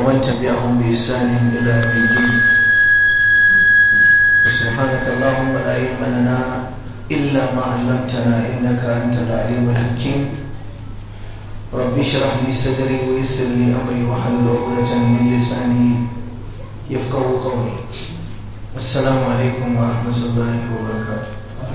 ومن تبعهم بإحسان إلى يوم الدين وسبحانك اللهم لا علم لنا إلا ما علمتنا إنك أنت العليم الحكيم رب اشرح لي صدري ويسر لي أمري واحلل عقدة من لساني يفقه قولي السلام عليكم ورحمة الله وبركاته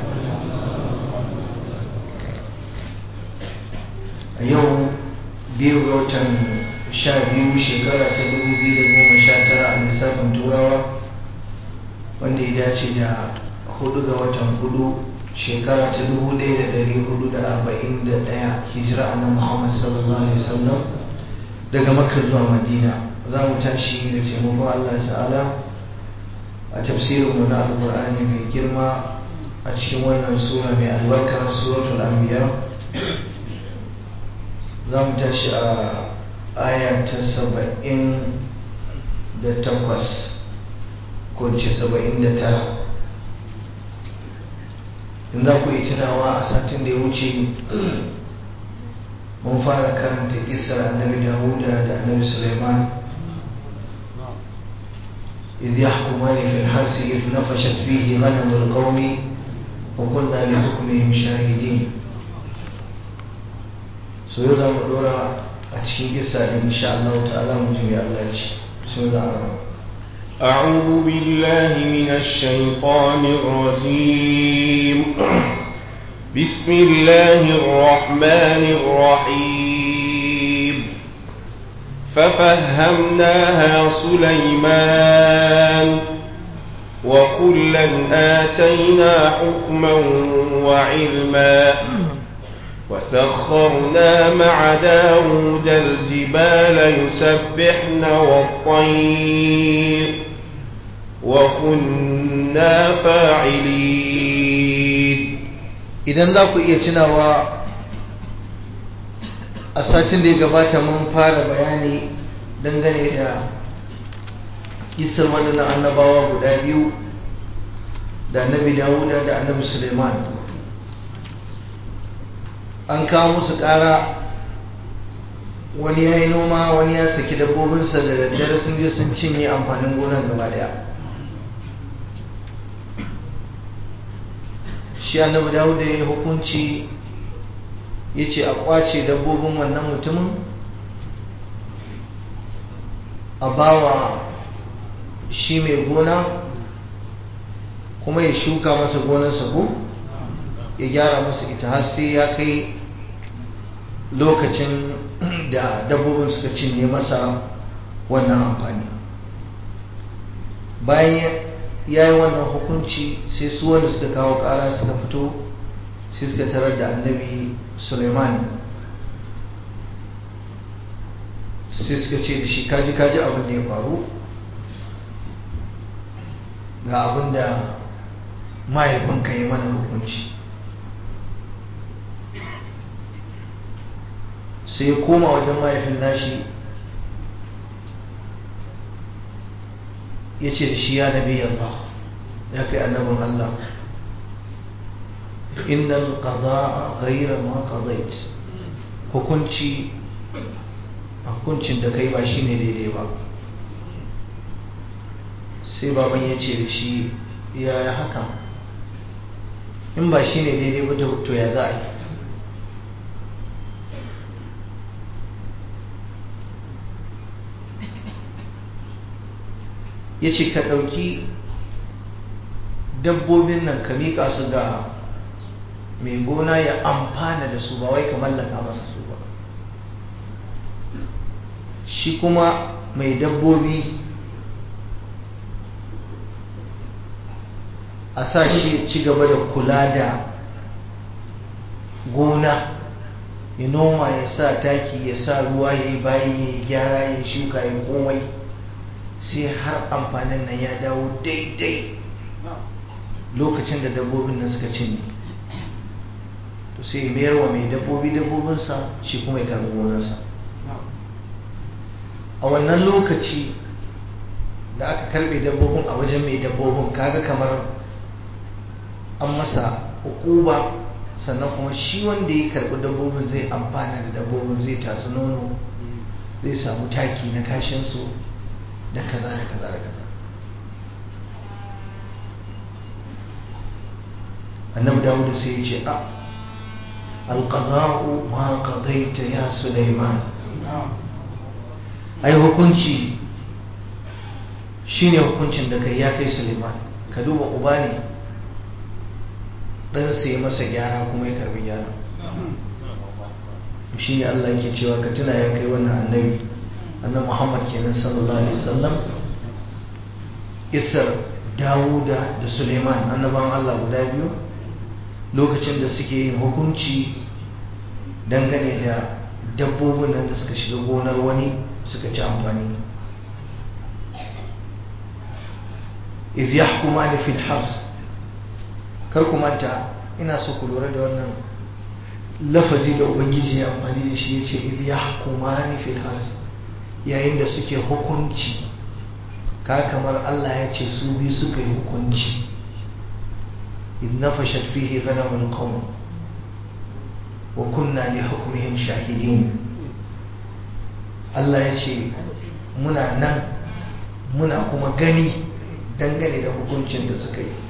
a yau biyu ga watan sha biyu shekara ta dubu biyu da goma sha tara a lissafin turawa wanda ya dace da hudu ga watan hudu shekara ta dubu ɗaya da dari hudu da arba'in da ɗaya hijira a nan muhammad sallallahu alaihi wasallam daga makka zuwa madina za mu tashi da taimakon allah ta'ala a tafsirinmu na alkur'ani mai girma a cikin wannan sura mai albarka suratul anbiya za mu tashi a aya ta saba'in da takwas ko ce saba'in da tara in za ku yi tunawa a satin da ya wuce mun fara karanta kisar annabi dawuda da annabi suleiman إذ يحكمان في الحرث إذ نفشت فيه غنم القوم وكنا لحكمهم شاهدين so yau za mu dora a cikin kisa da insha Allah ta'ala mu ji Allah ce sun da arama أعوذ بالله من الشيطان الرجيم بسم الله الرحمن الرحيم ففهمناها سليمان وكلا آتينا حكما وعلما وسخرنا مع داود الجبال يسبحن والطير وكنا فاعلين idan za ku iya tunawa a satin da ya gabata mun fara bayani dangane da kisar waɗannan annabawa guda biyu da annabi dawuda da annabi suleiman an kawo musu ƙara wani ya yi noma wani ya saki dabbobinsa da daddare sun je sun cinye amfanin gonar gaba daya shi annabi dawud da ya yi hukunci ya ce a kwace dabbobin wannan mutumin a bawa shi mai gona kuma ya shuka masa gonarsa ko ya gyara masa ita har sai ya kai lokacin da dabbobin suka cinye masa wannan amfani bayan ya yi wannan hukunci sai su wanda suka kawo kara suka fito sai suka tarar da annabi suleiman sai suka ce da shi kaji kaji abin da ya faru ga abin da mahaifinka yi mana hukunci sai ya koma wajen mahaifin nashi ya ce da shi ya nabi Allah ya kai annabin Allah innal qada'a ghayra ma qadait hukunci hukuncin da kai ba shine daidai ba sai baban ya ce da shi ya haka in ba shine daidai ba to ya za a yi ya ce ka ɗauki dabbobin nan ka miƙa su ga mai gona ya amfana da su ba wai ka mallaka masa su ba shi kuma mai dabbobi a sa shi ci gaba da kula da gona ya noma ya sa taki ya sa ruwa ya yi bayi ya yi gyara ya shuka ya komai sai har amfanin nan ya dawo daidai lokacin da dabbobin nan suka cinye to sai mayar wa mai dabbobi dabbobinsa shi kuma ya karbi gonarsa a wannan lokaci da aka karbe dabbobin a wajen mai dabbobin kaga kamar an masa hukuba sannan kuma shi wanda ya karbi dabbobin zai amfana da dabbobin zai tatsi nono zai samu taki na kashinsu da kaza da kaza da kaza annabi dawudu sai ya ce a alƙada'u ma ƙadaita ya suleiman ai hukunci shine hukuncin da kai ya kai suleiman ka duba uba ne ɗan sai masa gyara kuma ya karbi gyara shi ne Allah yake cewa ka tuna ya kai wannan annabi annabi Muhammad kenan sallallahu alaihi wasallam isar Dawuda da Suleiman annaban Allah guda biyu lokacin da suke yin hukunci dangane da dabbobin nan da suka shiga gonar wani suka ci amfani iz yahkumani fil hars kar ku manta ina so ku lura da wannan lafazi da ubangiji ya amfani da shi ya ce idh yahkumani fil hars yayin da suke hukunci ka kamar Allah ya ce su bi suka yi hukunci idh nafashat fihi ghanamul qawm wa kunna li hukmihim shahidin Allah ya ce muna nan muna kuma gani dangane da hukuncin da suka yi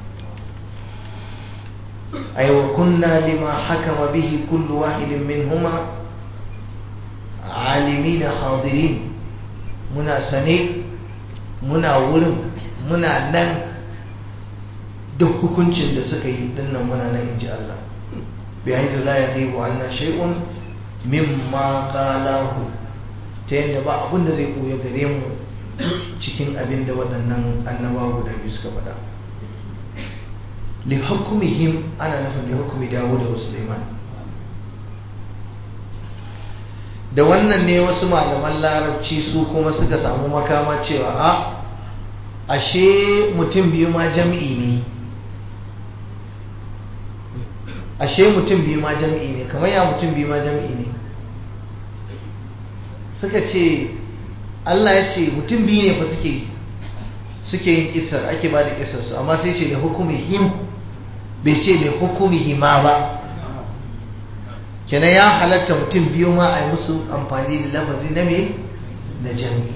أي وكنا لما حكم به كل واحد منهما عالمين حاضرين منا سني منا ورم منا نن duk hukuncin da suka yi dinnan muna nan inji Allah bi haizu la yaghibu anna shay'un mimma qalahu ta yadda ba abin da zai koya gare mu cikin abin da waɗannan annabawa guda biyu suka faɗa لحكمهم أنا نفهم لحكم داود وسليمان da wannan ne wasu malaman larabci su kuma suka samu makama cewa a ashe mutum biyu ma jam'i ne ashe mutum biyu ma jam'i ne kamar ya mutum biyu ma jam'i ne suka ce Allah ya ce mutum biyu ne fa suke suke yin kisar ake ba da kisar su amma sai ce da hukumihim bai ce da hukumihima ba kenan ya halatta mutum biyu ma a yi musu amfani da lafazi na me na jami'i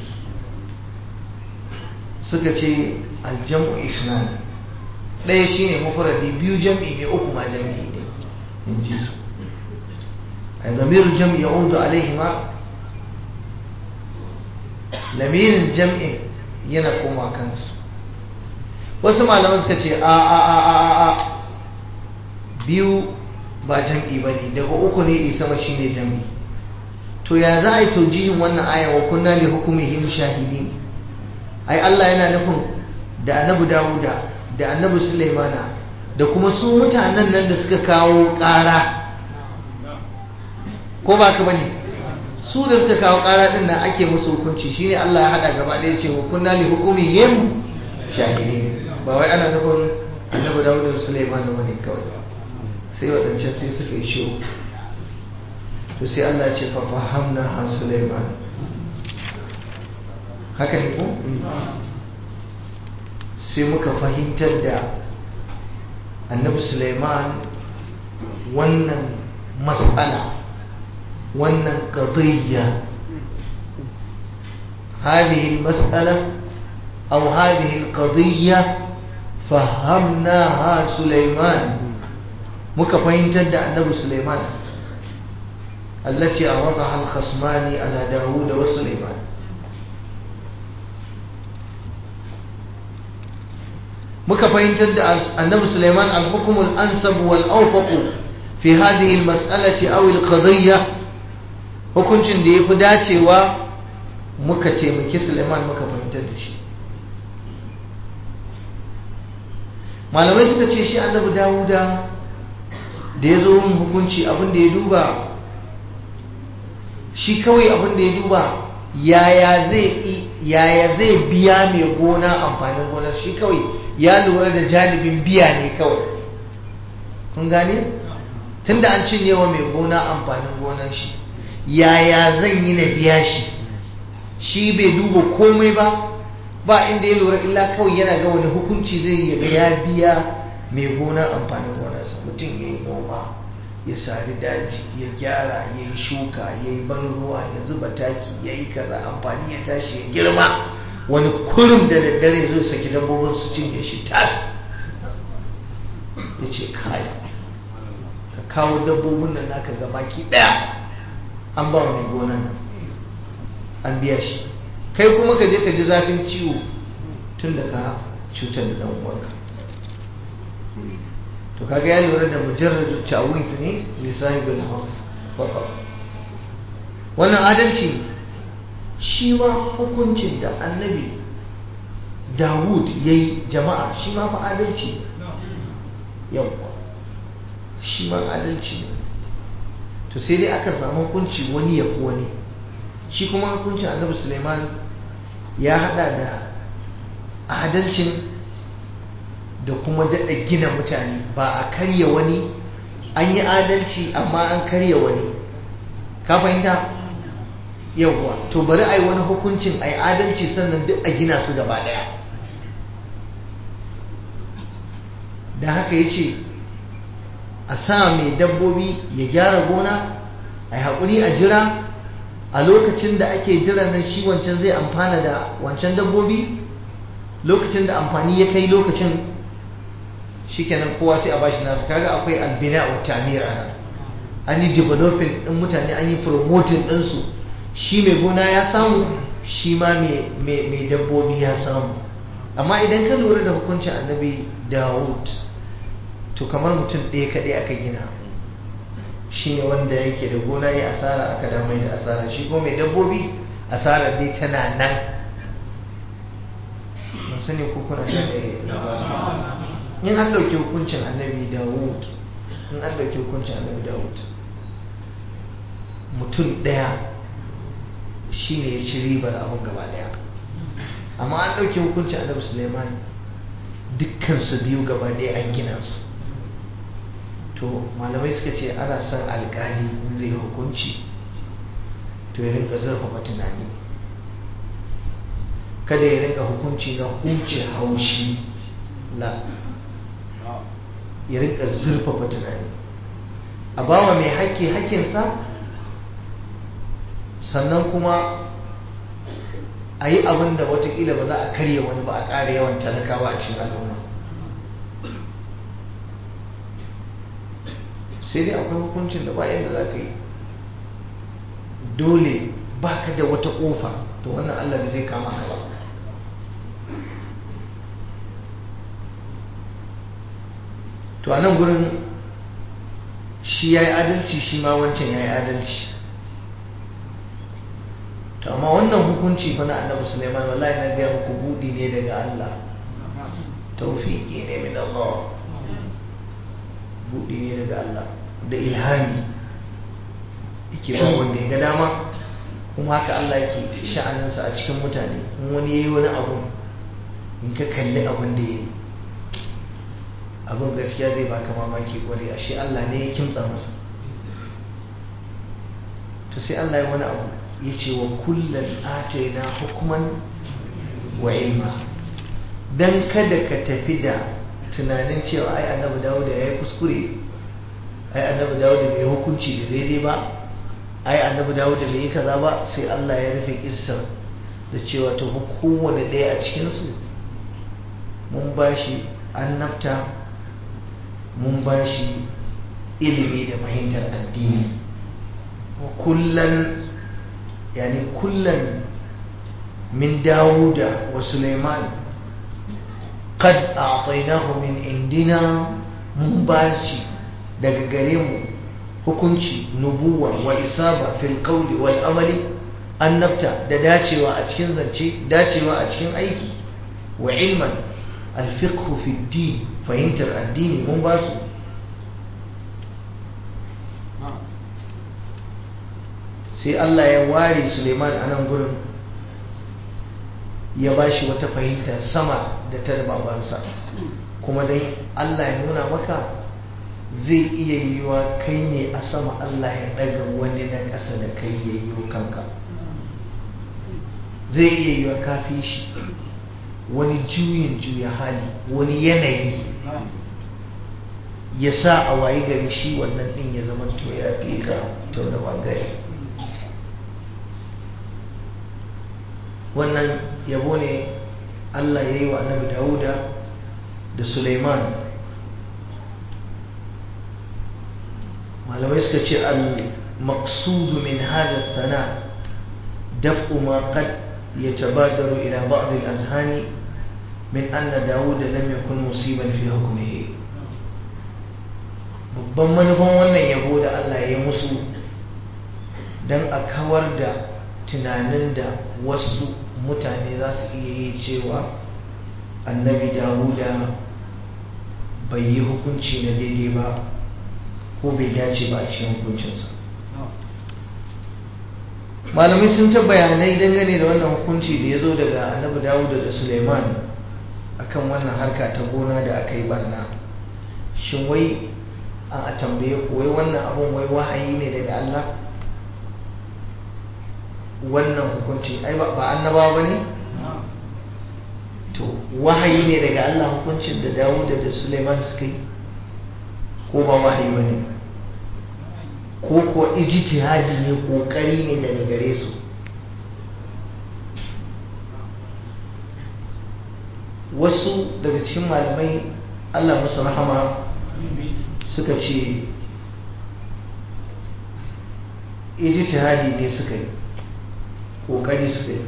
suka ce aljam'u isnan ɗaya shine mufradi biyu jam'i ne uku ma jam'i ne in ji su a zamirin jam'i ya udu alaihima lamirin jam'in yana koma kansu wasu malaman suka ce a a a a a biyu ba jam'i ba ne daga uku ne isa ma shine jam'i to ya za a yi taujihin wannan aya wa kunna li hukumihim shahidin ai Allah yana nufin da annabi Dawuda da annabi Sulaimana da kuma su mutanen nan da suka kawo ƙara ko ba ka bane su da suka kawo ƙara din nan ake musu hukunci shine Allah ya hada gaba ɗaya ce wa kunna li hukumihim shahidin ba wai ana nufin annabi Dawuda da Sulaimana bane kawai sai waɗancan sai suka yi shiru to sai Allah ce fa fahamna han Sulaiman haka ne ko sai muka fahimtar da annabi Sulaiman wannan mas'ala wannan qadiyya هذه المسألة أو هذه القضية فهمناها سليمان muka fahimtar da annabi Sulaiman التي أوضح الخصمان على داود وسليمان muka fahimtar da annabi Sulaiman al-hukm al-ansab wal-awfaq fi hadhihi al-mas'alati aw al-qadiyya hukuncin da yafi dacewa muka taimaki Sulaiman muka fahimtar da shi malamai suka ce shi annabi Dawuda da ya zo yin hukunci abin da ya duba shi kawai abin da ya duba yaya zai yaya zai biya mai gona amfanin gona shi kawai ya lura da janibin biya ne kawai kun gane tunda an cinye wa mai gona amfanin gonar shi yaya zan yi na biya shi shi bai duba komai ba ba inda ya lura illa kawai yana ga wani hukunci zai yi ya biya mai gona amfanin gonarsa mutum ya yi noma ya sari daji ya gyara ya yi shuka ya yi ban ruwa ya zuba taki ya yi kaza amfani ya tashi ya girma wani kurum da daddare zai saki dabbobin su cinye shi tas ya ce kai ka kawo dabbobin nan naka ga baki daya an ba mai gonan nan an biya shi kai kuma ka je ka ji zafin ciwo tun da ka cutar da dan uwanka to kaga ya lura da mujarrad ta'wid ne li sahibul harf faqat wannan adalci shi ma hukuncin da annabi Dawud yayi jama'a shi ma fa adalci yawa shi ma adalci ne to sai dai aka samu hukunci wani ya fi wani shi kuma hukuncin annabi Suleiman ya hada da adalcin da kuma daɗa gina mutane ba a karya wani an yi adalci amma an karya wani ka fahimta yawwa to bari a yi wani hukuncin a yi adalci sannan duk a gina su gaba ɗaya da haka ya ce a sa mai dabbobi ya gyara gona a yi haƙuri a jira a lokacin da ake jira nan shi wancan zai amfana da wancan dabbobi lokacin da amfani ya kai lokacin shikenan kowa sai a bashi nasu kaga akwai albina wa tamir ana an yi developing din mutane an yi promoting ɗinsu shi mai gona ya samu shi ma mai dabbobi ya samu amma idan ka lura da hukuncin annabi dawud to kamar mutum ɗaya kaɗai aka gina shi ne wanda yake da gona ya asara aka damai da asara shi ko mai dabbobi asara dai tana nan ban sani ko kuna da in an ɗauki hukuncin annabi dawud in an ɗauki hukuncin annabi dawud mutum ɗaya shi ne ya ci ribar abin gaba ɗaya amma an ɗauki hukuncin annabi suleiman dukkan su biyu gaba ɗaya an gina su to malamai suka ce ana son alkali in zai hukunci to ya rinka zurfafa tunani kada ya rinka hukunci na huce haushi la ya rinka zurfafa tunani a bawa mai haƙƙi haƙƙinsa sannan kuma a yi abin da watakila ba za a karya wani ba a ƙara yawan talakawa a cikin al'umma sai dai akwai hukuncin da bayan da za ka yi dole ba ka da wata ƙofa to wannan allah bai zai kama ka ba to a nan gurin shi ya yi adalci shi ma wancan ya yi adalci to amma wannan hukunci fa na annabi Sulaiman wallahi na biya muku budi ne daga Allah tawfiqi ne min Allah budi ne daga Allah da ilhami yake ba wanda ya ga dama kuma haka Allah yake sha'aninsa a cikin mutane in wani yayi wani abu in ka kalli abin da yayi abin gaskiya zai baka mamaki kwarai ashe Allah ne ya kimtsa masa to sai Allah ya wani abu ya ce wa kullum ataina hukuman wa ilma don kada ka tafi da tunanin cewa ai annabi dawuda ya yi kuskure ai annabi dawuda bai hukunci da daidai ba ai annabi dawuda bai yi kaza ba sai Allah ya rufe kissar da cewa to kowane ɗaya a cikinsu mun ba shi annabta mun ba shi ilimi da fahimtar addini wa kullum يعني كلا من داود وسليمان قد أعطيناه من عندنا مباشي daga gare mu hukunci nubuwa wa isaba fil qawli wal amali annabta da dacewa a cikin zance dacewa a cikin aiki wa ilman al fiqh fi din fahimtar addini mun ba su sai Allah ya ware Suleiman a nan gurin ya ba shi wata fahimta sama da ta da babansa kuma don Allah ya nuna maka zai iya yiwa kai ne a sama Allah ya daga wani na ƙasa da kai ya yi kanka zai iya yiwa kafi shi wani juyin juya hali wani yanayi ya sa a wayi gari shi wannan din ya zama to ya fi ka ta wani bangare wannan yabo ne Allah ya yi wa annabi Dawuda da Suleiman malamai suka ce al-maqsudu min hada thana daf'u ma qad yatabadaru ila ba'd al-azhani min anna Dawud lam yakun musiban fi hukmihi babban manufan wannan yabo da Allah ya yi musu dan a kawar da tunanin da wasu mutane za su iya yi cewa annabi Dawuda bai yi hukunci na daidai ba ko bai dace ba a cikin hukuncinsa malamai sun ta bayanai dangane da wannan hukunci da ya zo daga annabi dawuda da suleiman akan wannan harka ta gona da aka yi barna shin wai a tambaye ku wai wannan abun wai wahayi ne daga allah wannan hukunci ai ba annabawa ba ne to wahayi ne daga allah hukuncin da dawuda da suleiman suka yi ko ba wahayi ba ne ko ko ijtihadi ne kokari ne daga gare su wasu daga cikin malamai Allah musu rahama suka ce ijtihadi ne suka yi kokari suka yi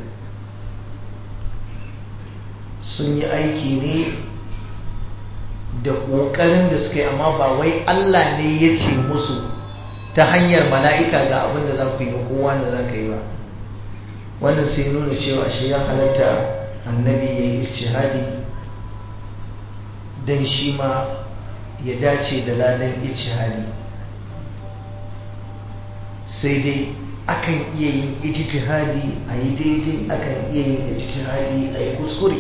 sun yi aiki ne da kokarin da suka yi amma ba wai Allah ne ya ce musu ta hanyar mala'ika ga abin da za ku yi ga kowa da za ka yi ba wannan sai nuna cewa shi ya halatta annabi ya yi ishihadi don shi ma ya dace da ladan ishihadi sai dai akan iya yin ijtihadi a yi daidai akan iya yin ijtihadi a yi kuskure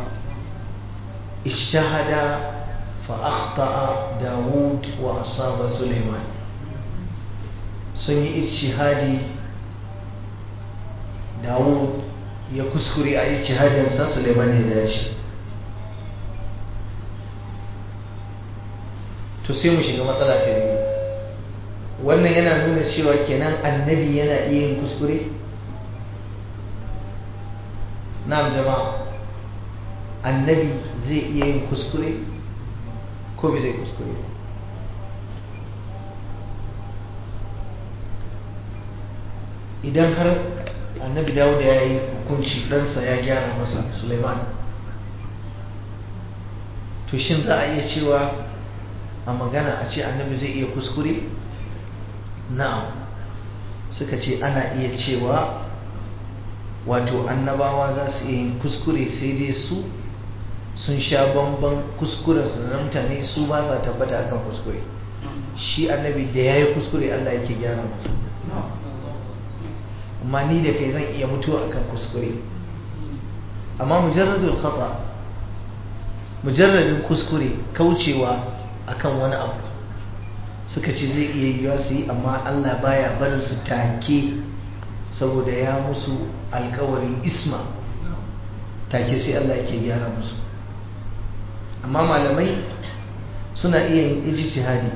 ijtihada fa akhta'a dawud wa asaba suleiman sun yi ijtihadi dawud ya kuskure a ijtihadinsa suleiman ya dace to sai mu shiga matsala ta biyu wannan yana nuna cewa kenan annabi yana iya yin kuskure na'am jama'a annabi zai iya yin kuskure ko bai zai kuskure ba idan har annabi dawuda ya yi hukunci ɗansa ya gyara masa suleiman to shin za a iya cewa a magana a ce annabi zai iya kuskure na'am suka ce ana iya cewa wato annabawa za su iya yin kuskure sai dai su sun sha bamban kuskurensu na mutane su ba sa tabbata akan kuskure shi annabi da ya yi kuskure allah yake gyara masa amma ni da kai zan iya mutuwa akan kuskure amma mujarradul khata mujarradin kuskure kaucewa akan wani abu suka ce zai iya yiwuwa su yi amma Allah baya barin su take saboda ya musu alkawarin isma take sai Allah yake gyara musu amma malamai suna iya yin ijtihadi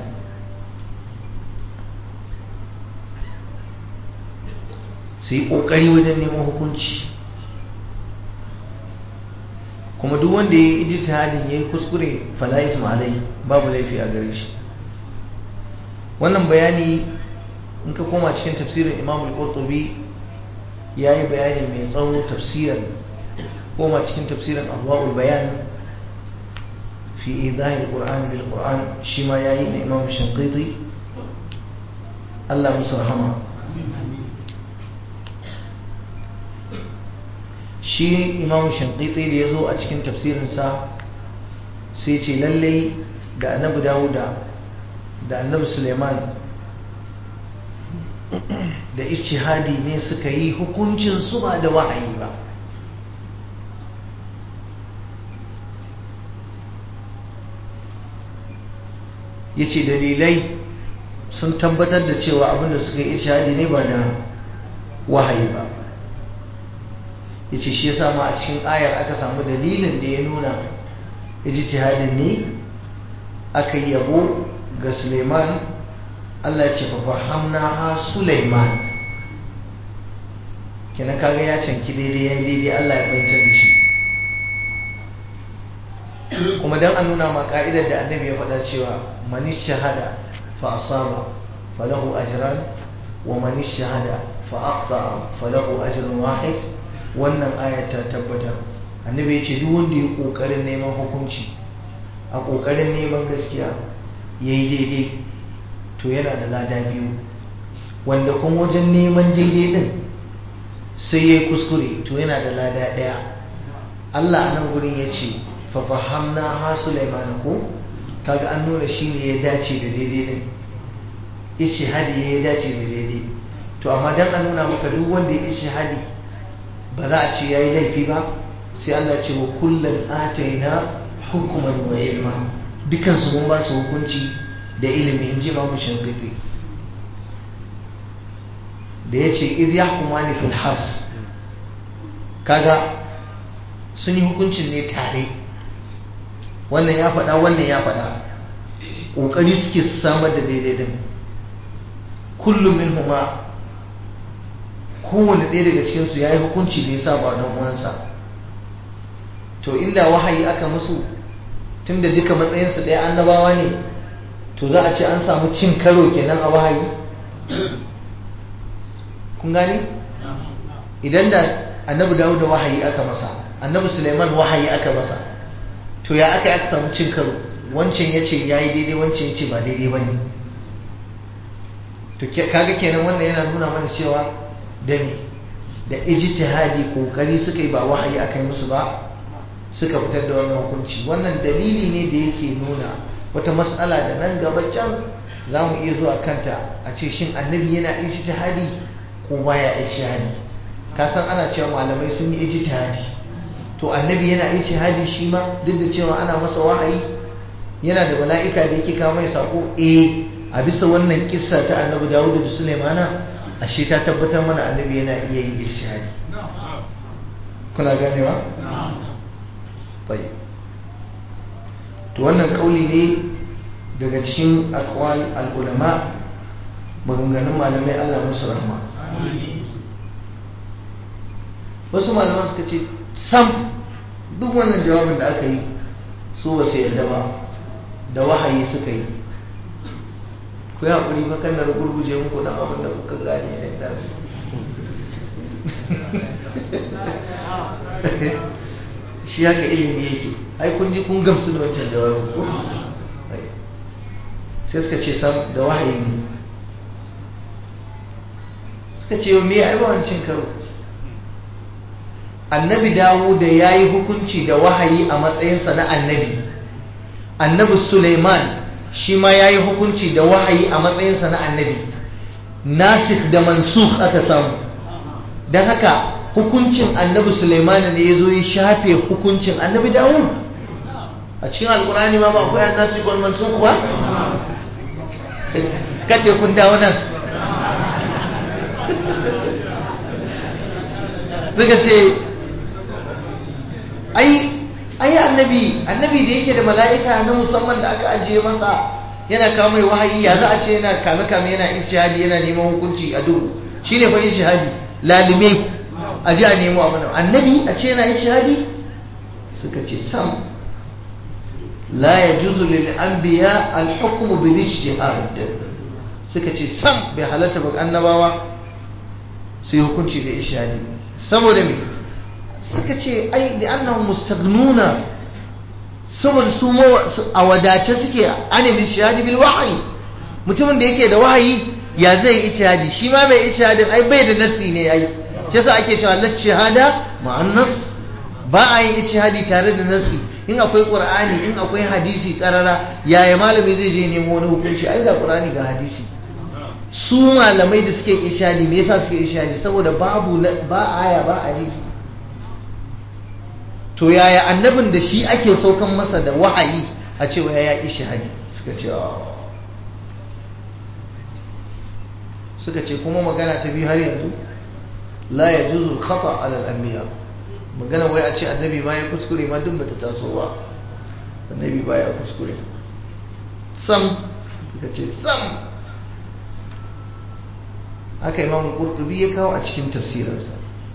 su yi ƙoƙari wajen neman hukunci kuma duk wanda ya yi ijtihadin ya yi kuskure fala isma alai babu laifi a gare shi wannan bayani in ka koma cikin tafsirin imam al-qurtubi ya yi bayani mai tsawo tafsirin koma cikin tafsirin adwa'ul bayan fi idahi al-qur'an bil qur'an shi ma yayi na imam shanqiti Allah musu rahama shi imam shanqiti da ya zo a cikin tafsirinsa sai ce lallai da annabi dawuda da annabi suleiman da ishihadi ne suka yi hukuncin su ba da wahayi ba ya ce dalilai sun tabbatar da cewa abinda suka yi ishihadi ne ba da wahayi ba ya ce shi ya samu a cikin ayar aka samu dalilin da ya nuna ijtihadin ne aka yi yabo ga suleiman allah ce fafahamna ha suleiman kenan kaga ya canki daidai ya daidai allah ya fahimtar da shi kuma don an nuna ma ka'idar da annabi ya faɗa cewa mani shahada fa asaba falahu ajran wa mani shahada fa afta falahu ajrun wahid wannan ayat ta tabbatar annabi ya ce duk wanda ya kokarin neman hukunci a kokarin neman gaskiya yayi daidai to yana da lada biyu wanda kuma wajen neman daidai din sai yayi kuskure to yana da lada daya Allah a nan gurin ya ce fafahamna ha Sulaiman ko kaga an nuna shi ne ya dace da daidai din ishihadi ya dace da daidai to amma dan an nuna maka duk wanda ya ishihadi ba za a ce yayi laifi ba sai Allah ce wa kullun ataina hukman wa ilma dukan su mun ba su hukunci da ilimi inji Imam Shafi'i da yace idh yahkumani fil hars kaga sun yi hukuncin ne tare wannan ya faɗa wannan ya faɗa ƙoƙari suke samar da daidai din kullum min huma kowane ɗaya daga cikinsu ya yi hukunci da ya sa ba don uwansa to inda wahayi aka musu tun da duka matsayinsu ɗaya annabawa ne to za a ce an samu cin karo kenan a wahayi kun gani idan da annabi dawo da wahayi aka masa annabi suleiman wahayi aka masa to ya aka aka samu cin karo wancan ya ce ya yi daidai wancan ya ce ba daidai ba ne to kaga kenan wannan yana nuna mana cewa da me da ijtihadi kokari suka yi ba wahayi aka yi musu ba suka fitar da wannan hukunci wannan dalili ne da yake nuna wata mas'ala da nan gaba can za mu iya zuwa kanta a ce shin annabi yana ijtihadi ko baya ijtihadi ka san ana cewa malamai sun yi ijtihadi to annabi yana ijtihadi shi ma duk da cewa ana masa wahayi yana da mala'ika da yake kawo mai sako eh a bisa wannan kissa ta annabi Dawud da Sulaimana ashe ta tabbatar mana annabi yana iya yin ijtihadi kuna ganewa tayyib to wannan kauli ne daga cikin aqwal al-ulama maganganun malamai Allah musu rahma wasu malaman suka ce sam duk wannan jawabin da aka yi su ba su yarda ba da wahayi suka yi ku yi haƙuri ba kan na gurguje muku dan abin da kuka gane ne da su shi haka ilimi yake ai kun ji kun gamsu da wancan jawabin ko sai suka ce sam da wahayi ne suka ce me ai ba wancan karo annabi dawo da ya yi hukunci da wahayi a matsayinsa na annabi annabi suleiman shi ma ya yi hukunci da wahayi a matsayinsa na annabi nasik da mansuk aka samu don haka hukuncin annabi suleiman ne ya zo ya shafe hukuncin annabi dawo a cikin alkurani ma ba akwai an nasik wal mansuk ba kaɗe kun dawo nan suka ce ai ai annabi annabi da yake da mala'ika na musamman da aka ajiye masa yana kawo mai wahayi ya za a ce yana kame kame yana ishihadi yana neman hukunci a duhu shine fa ishihadi lalime a ji a nemo abu annabi a ce yana ishihadi suka ce sam la yajuzu lil anbiya al hukm bil ijtihad suka ce sam bai halatta ba annabawa sai hukunci da ishihadi saboda me suka ce ai da annahum mustaghnuna saboda su a wadace suke anil ishihadi bil wahyi mutumin da yake da wahayi ya zai ishihadi shi ma mai ishihadin ai bai da nasi ne ai shi yasa ake cewa la shahada ma'an nas ba a yin ishihadi tare da nasi in akwai qur'ani in akwai hadisi karara yaya malami zai je nemo wani hukunci ai ga qur'ani ga hadisi su malamai da suke ishadi me yasa suke ishadi saboda babu ba aya ba hadisi to yaya annabin da shi ake saukan masa da wahayi a cewa ya ishadi suka ce suka ce kuma magana ta biyu har yanzu la yajuzu khata ala al-anbiya magana wai a ce annabi ma ya kuskure ma duk bata taso ba annabi ba ya kuskure sam suka ce sam haka imamu qurtubi ya kawo a cikin tafsirarsa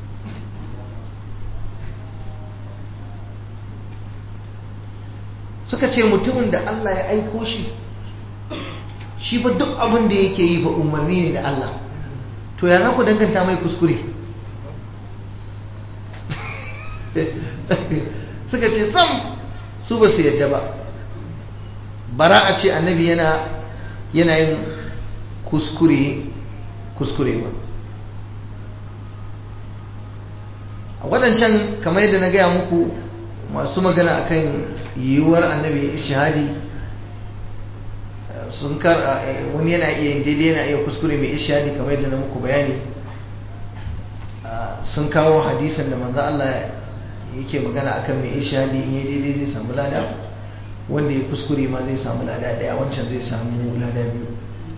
suka ce mutumin da Allah ya aiko shi shi fa duk abin da yake yi fa umarni ne da Allah to ya za ku danganta mai kuskure suka ce sam su ba su yadda ba bara a ce annabi yana yana yin kuskure kuskure ba a waɗancan kamar yadda na gaya muku masu magana akan yiwuwar annabi shahadi sun kar wani yana iya yin daidai yana iya kuskure mai ishadi kamar yadda na muku bayani sun kawo hadisan da manzo Allah yake magana akan mai ishadi in yi daidai zai samu lada wanda ya kuskure ma zai samu lada daya wancan zai samu lada biyu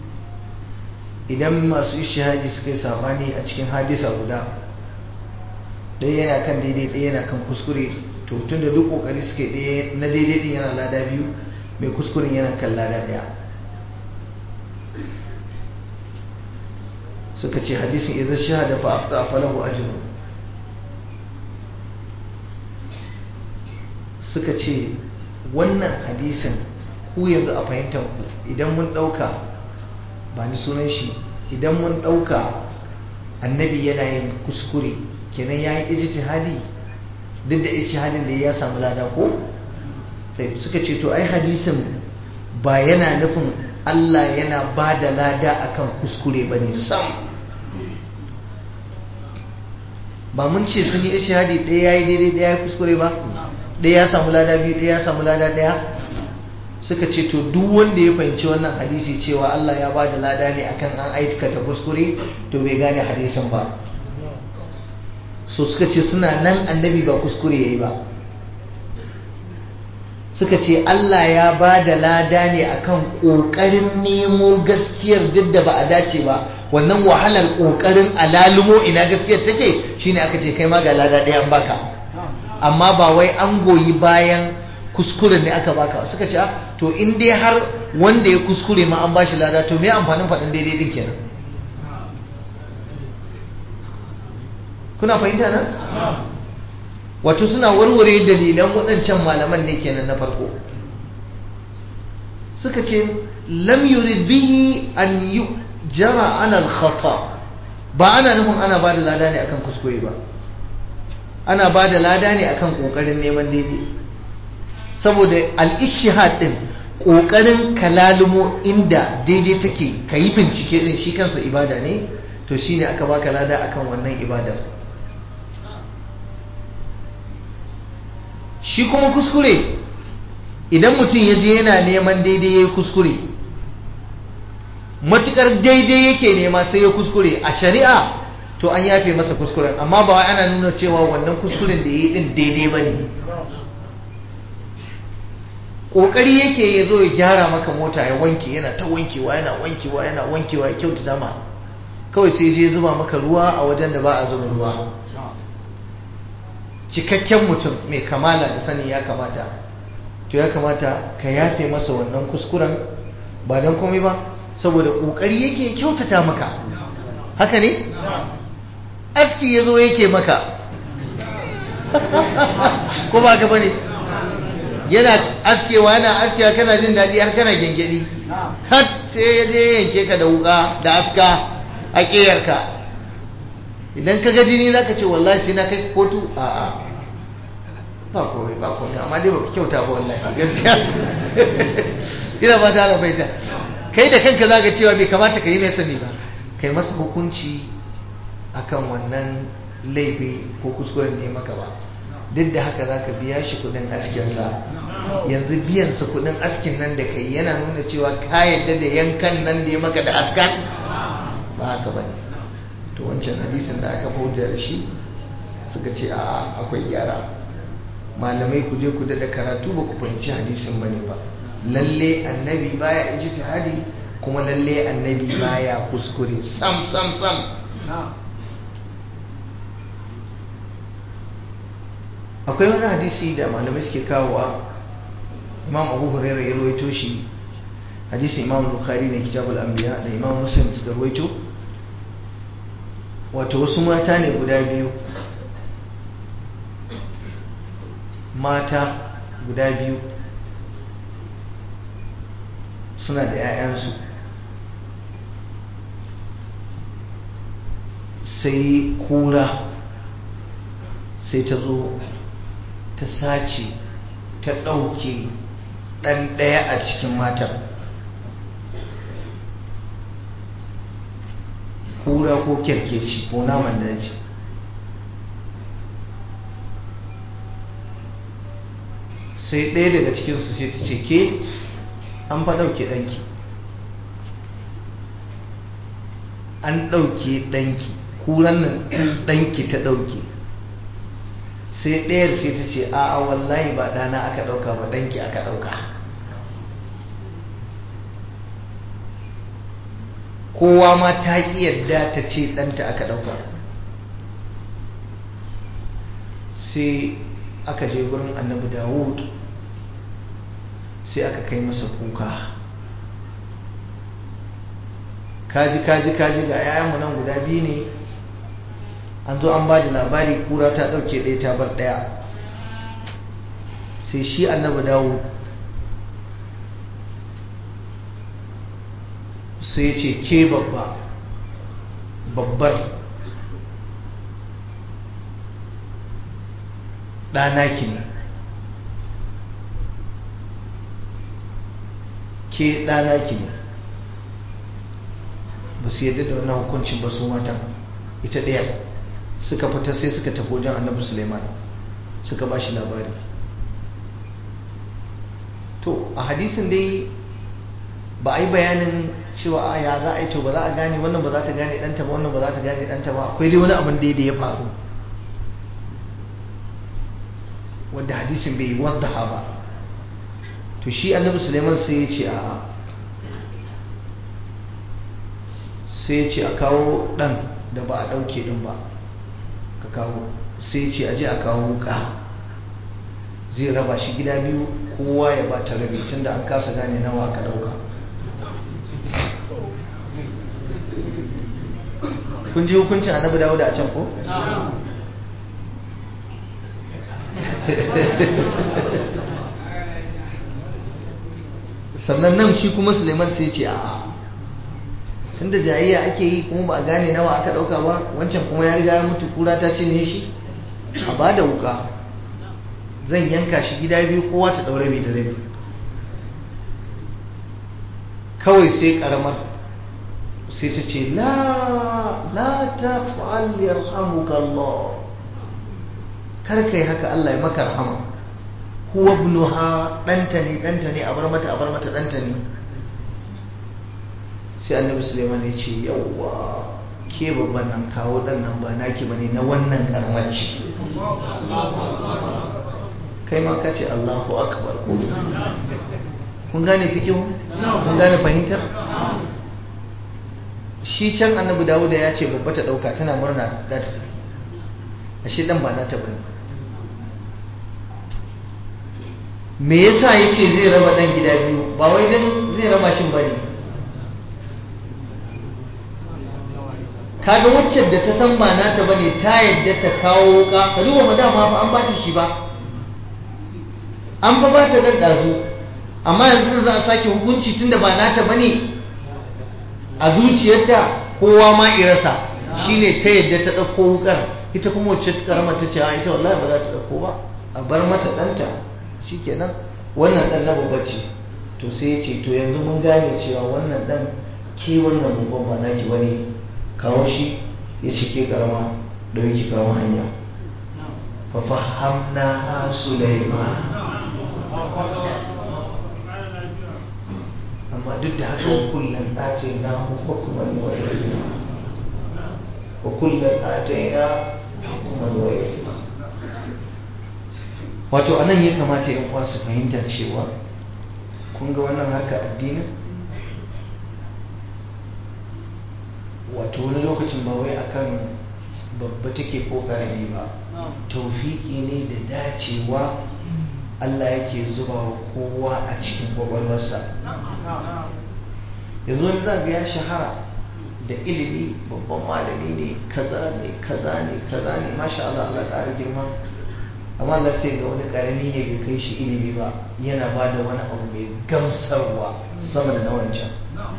idan masu ishadi suka yi sabani a cikin hadisa guda ɗaya yana kan daidai ɗaya yana kan kuskure to tun da duk kokari suke ɗaya na daidai ɗin yana lada biyu mai kuskuren yana kan lada ɗaya suka ce hadisin idan shahada fa afta falahu ajru suka ce wannan hadisin ku yanzu a fahimtar ku idan mun dauka ba ni sunan shi idan mun dauka annabi yana yin kuskure kenan ya yi ijtihadi duk da ijtihadin da ya samu lada ko sai suka ce to ai hadisin ba yana nufin Allah yana ba da lada akan kuskure ba ne sam ba mun ce sun yi ishihadi ɗaya ya yi daidai ɗaya ya kuskure ba ɗaya ya samu lada biyu ɗaya ya samu lada ɗaya suka ce to duk wanda ya fahimci wannan hadisi cewa Allah ya ba da lada ne akan an aikata kuskure to bai gane hadisin ba so suka ce suna nan annabi ba kuskure ya yi ba suka ce Allah ya ba da lada ne akan ƙoƙarin nemo gaskiyar duk da ba a dace ba wannan wahalar ƙoƙarin alalumo ina gaskiyar take shine aka ce kai ma ga lada ɗaya an baka amma ba wai an goyi bayan kuskuren ne aka baka suka ce to in dai har wanda ya kuskure ma an bashi lada to me amfanin faɗin daidai din kenan kuna fahimta nan? wato suna warware dalilan waɗancan malaman ne kenan na farko suka ce lam yurid bihi an yi jara alal khata ba ana nufin ana ba da lada ne akan kuskure ba ana ba da lada ne akan ƙoƙarin neman daidai saboda al-ishihad din ƙoƙarin kalalumo inda daidai take ka yi bincike din shi kansa ibada ne to shine aka baka lada akan wannan ibadar shi kuma kuskure idan mutum ya je yana neman daidai ya yi kuskure matukar daidai yake nema sai ya kuskure a shari'a to an yafe masa kuskuren amma ba wai ana nuna cewa wannan kuskuren da ya yi din daidai ba ne ƙoƙari yake ya zo ya gyara maka mota ya wanke yana ta wankewa yana wankewa yana wankewa ya kyautata ma kawai sai je zuba maka ruwa a wajen da ba a zuba ruwa cikakken mutum mai kamala da sani ya kamata to ya kamata ka yafe masa wannan kuskuren ba don komai ba saboda kokari yake kyautata maka haka ne aski ya zo yake maka ko ba gaba ne yana askewa yana askewa kana jin daɗi har kana gengedi har sai ya je yanke ka da wuka da aska a ƙeyarka idan ka ga jini za ka ce wallahi sai na kai kotu a a ba komai ba komai amma dai baka kyauta ba wallahi gaskiya ina ba ta rabaita kai da kanka za ka cewa bai kamata ka yi mai sani ba kai masa hukunci akan wannan laifi ko kuskuren ne maka ba duk da haka za ka biya shi kudin askinsa yanzu biyansa kudin askin nan da kai yana nuna cewa ka yadda da yankan nan da ya maka da askan ba haka ba ne to wancan hadisin da aka hujja da shi suka ce a akwai gyara malamai ku je ku daɗa karatu ba ku fahimci hadisin ba ne ba lalle annabi baya ijtihadi kuma lalle annabi baya kuskure sam sam sam akwai wani hadisi da malamai suke kawowa imam abu hurairah ya rawaito shi hadisi imam bukhari ne kitabul anbiya da imam muslim suka ruwaito wato wasu mata ne guda biyu mata guda biyu suna da 'ya'yansu sai kura sai ta zo ta sace ta ɗauke ɗan ɗaya a cikin matar kura ko kyarkeci ko naman daji sai ɗaya daga cikinsu sai ta ce ke an fa ɗauke ɗanki an ɗauke ɗanki kuran nan ɗanki ta ɗauke sai ɗayar sai ta ce a wallahi ba ɗana aka ɗauka ba ɗanki aka ɗauka kowa ma ta ƙi yadda ta ce ɗanta aka ɗauka sai aka je gurin annabi dawud sai aka kai masa kuka kaji kaji kaji ga 'ya'yanmu nan guda biyu ne an zo an ba da labari kura ta ɗauke ɗaya ta bar ɗaya sai shi annabi dawo sai ya ce ke babba babbar ɗanaki ne ke ɗanaki ne ba su yadda da wannan hukuncin ba su matan ita ɗayar suka fita sai suka tafi wajen annabi suleiman suka ba shi labari to a hadisin dai ba a yi bayanin cewa ya za a yi to ba za a gane wannan ba za ta gane ɗanta ba wannan ba za ta gane ɗanta ba akwai dai wani abin da ya faru wadda hadisin bai wadda ba to shi annabi suleiman sai ya ce a sai ya ce a kawo ɗan da ba a ɗauke ɗin ba ka kawo sai ce aje a kawo wuka zai raba shi gida biyu kowa ya ba ta rabi tunda an kasa gane nawa aka dauka kun ji hukuncin annabi dawo da a can ko? sannan nan shi kuma suleiman sai ce a tunda jayayya ake yi kuma ba a gane nawa aka dauka ba wancan kuma ya riga ya mutu kura ta cinye shi a ba da wuka zan yanka shi gida biyu kowa ta daure bai da rabi kawai sai karamar sai ta ce la la ta fa'al yarhamuka Allah kar kai haka Allah ya maka rahama huwa ibnuha danta ne danta ne a bar mata a bar mata danta ne sai annabi suleiman ya ce yauwa ke babban nan kawo dan nan ba naki bane na wannan karamar ce kai ma ka ce allahu akbar ko kun gane fikihu kun gane fahimtar shi can annabi dawuda ya ce babba ta dauka tana murna za ta tafi ashe dan ba nata bane me yasa yace zai raba dan gida biyu ba wai dan zai raba shin bane kaga waccan da ta san ba nata bane ta yadda ta kawo wuka ka duba ma dama fa an bata shi ba an fa bata daddazu amma yanzu za a sake hukunci tunda ba nata bane a zuciyarta kowa ma irasa shine ta yadda ta dauko wukar ita kuma wacce karama ta ce a ita wallahi ba za ta dauko ba a bar mata danta shikenan wannan dan na babba ce to sai ya ce to yanzu mun gane cewa wannan dan ke wannan babban ba naki bane kawo shi ya ce ke karama da yake kawo hanya fafahamna ha Sulaiman amma duk da haka kullum atayna hukman wa ilma wa kullum atayna hukman wa ilma wato anan ya kamata yan uwa su fahimta cewa kun ga wannan harkar addinin wato wani lokacin ba wai akan babba take ko karami ba taufiki ne da dacewa Allah yake zuba wa kowa a cikin kwakwalwarsa yanzu wani za ga ya shahara da ilimi babban malami ne kaza ne kaza ne kaza ne masha Allah Allah ƙara girma amma Allah sai ga wani ƙarami ne bai kai shi ilimi ba yana ba da wani abu mai gamsarwa sama da na wancan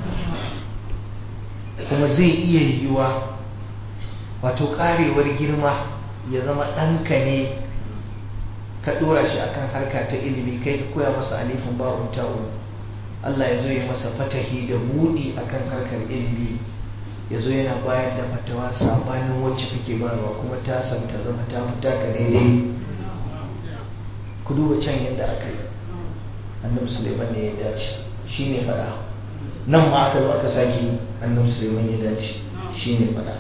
kuma zai iya yiwuwa wato ƙarewar girma ya zama ɗanka ne ka ɗora shi akan harka ta ilimi kai ka koya masa alifin ba'un ta'un Allah ya zo ya masa fatahi da buɗi akan harkar ilimi ya zo yana bayar da fatawa sabanin wacce kake bayarwa kuma ta ta zama ta fita ka daidai ku duba can yadda aka yi annabi suleiman ne ya dace shi ne fada nan ma aka zo aka sake annabi suleiman ya dace shi ne fada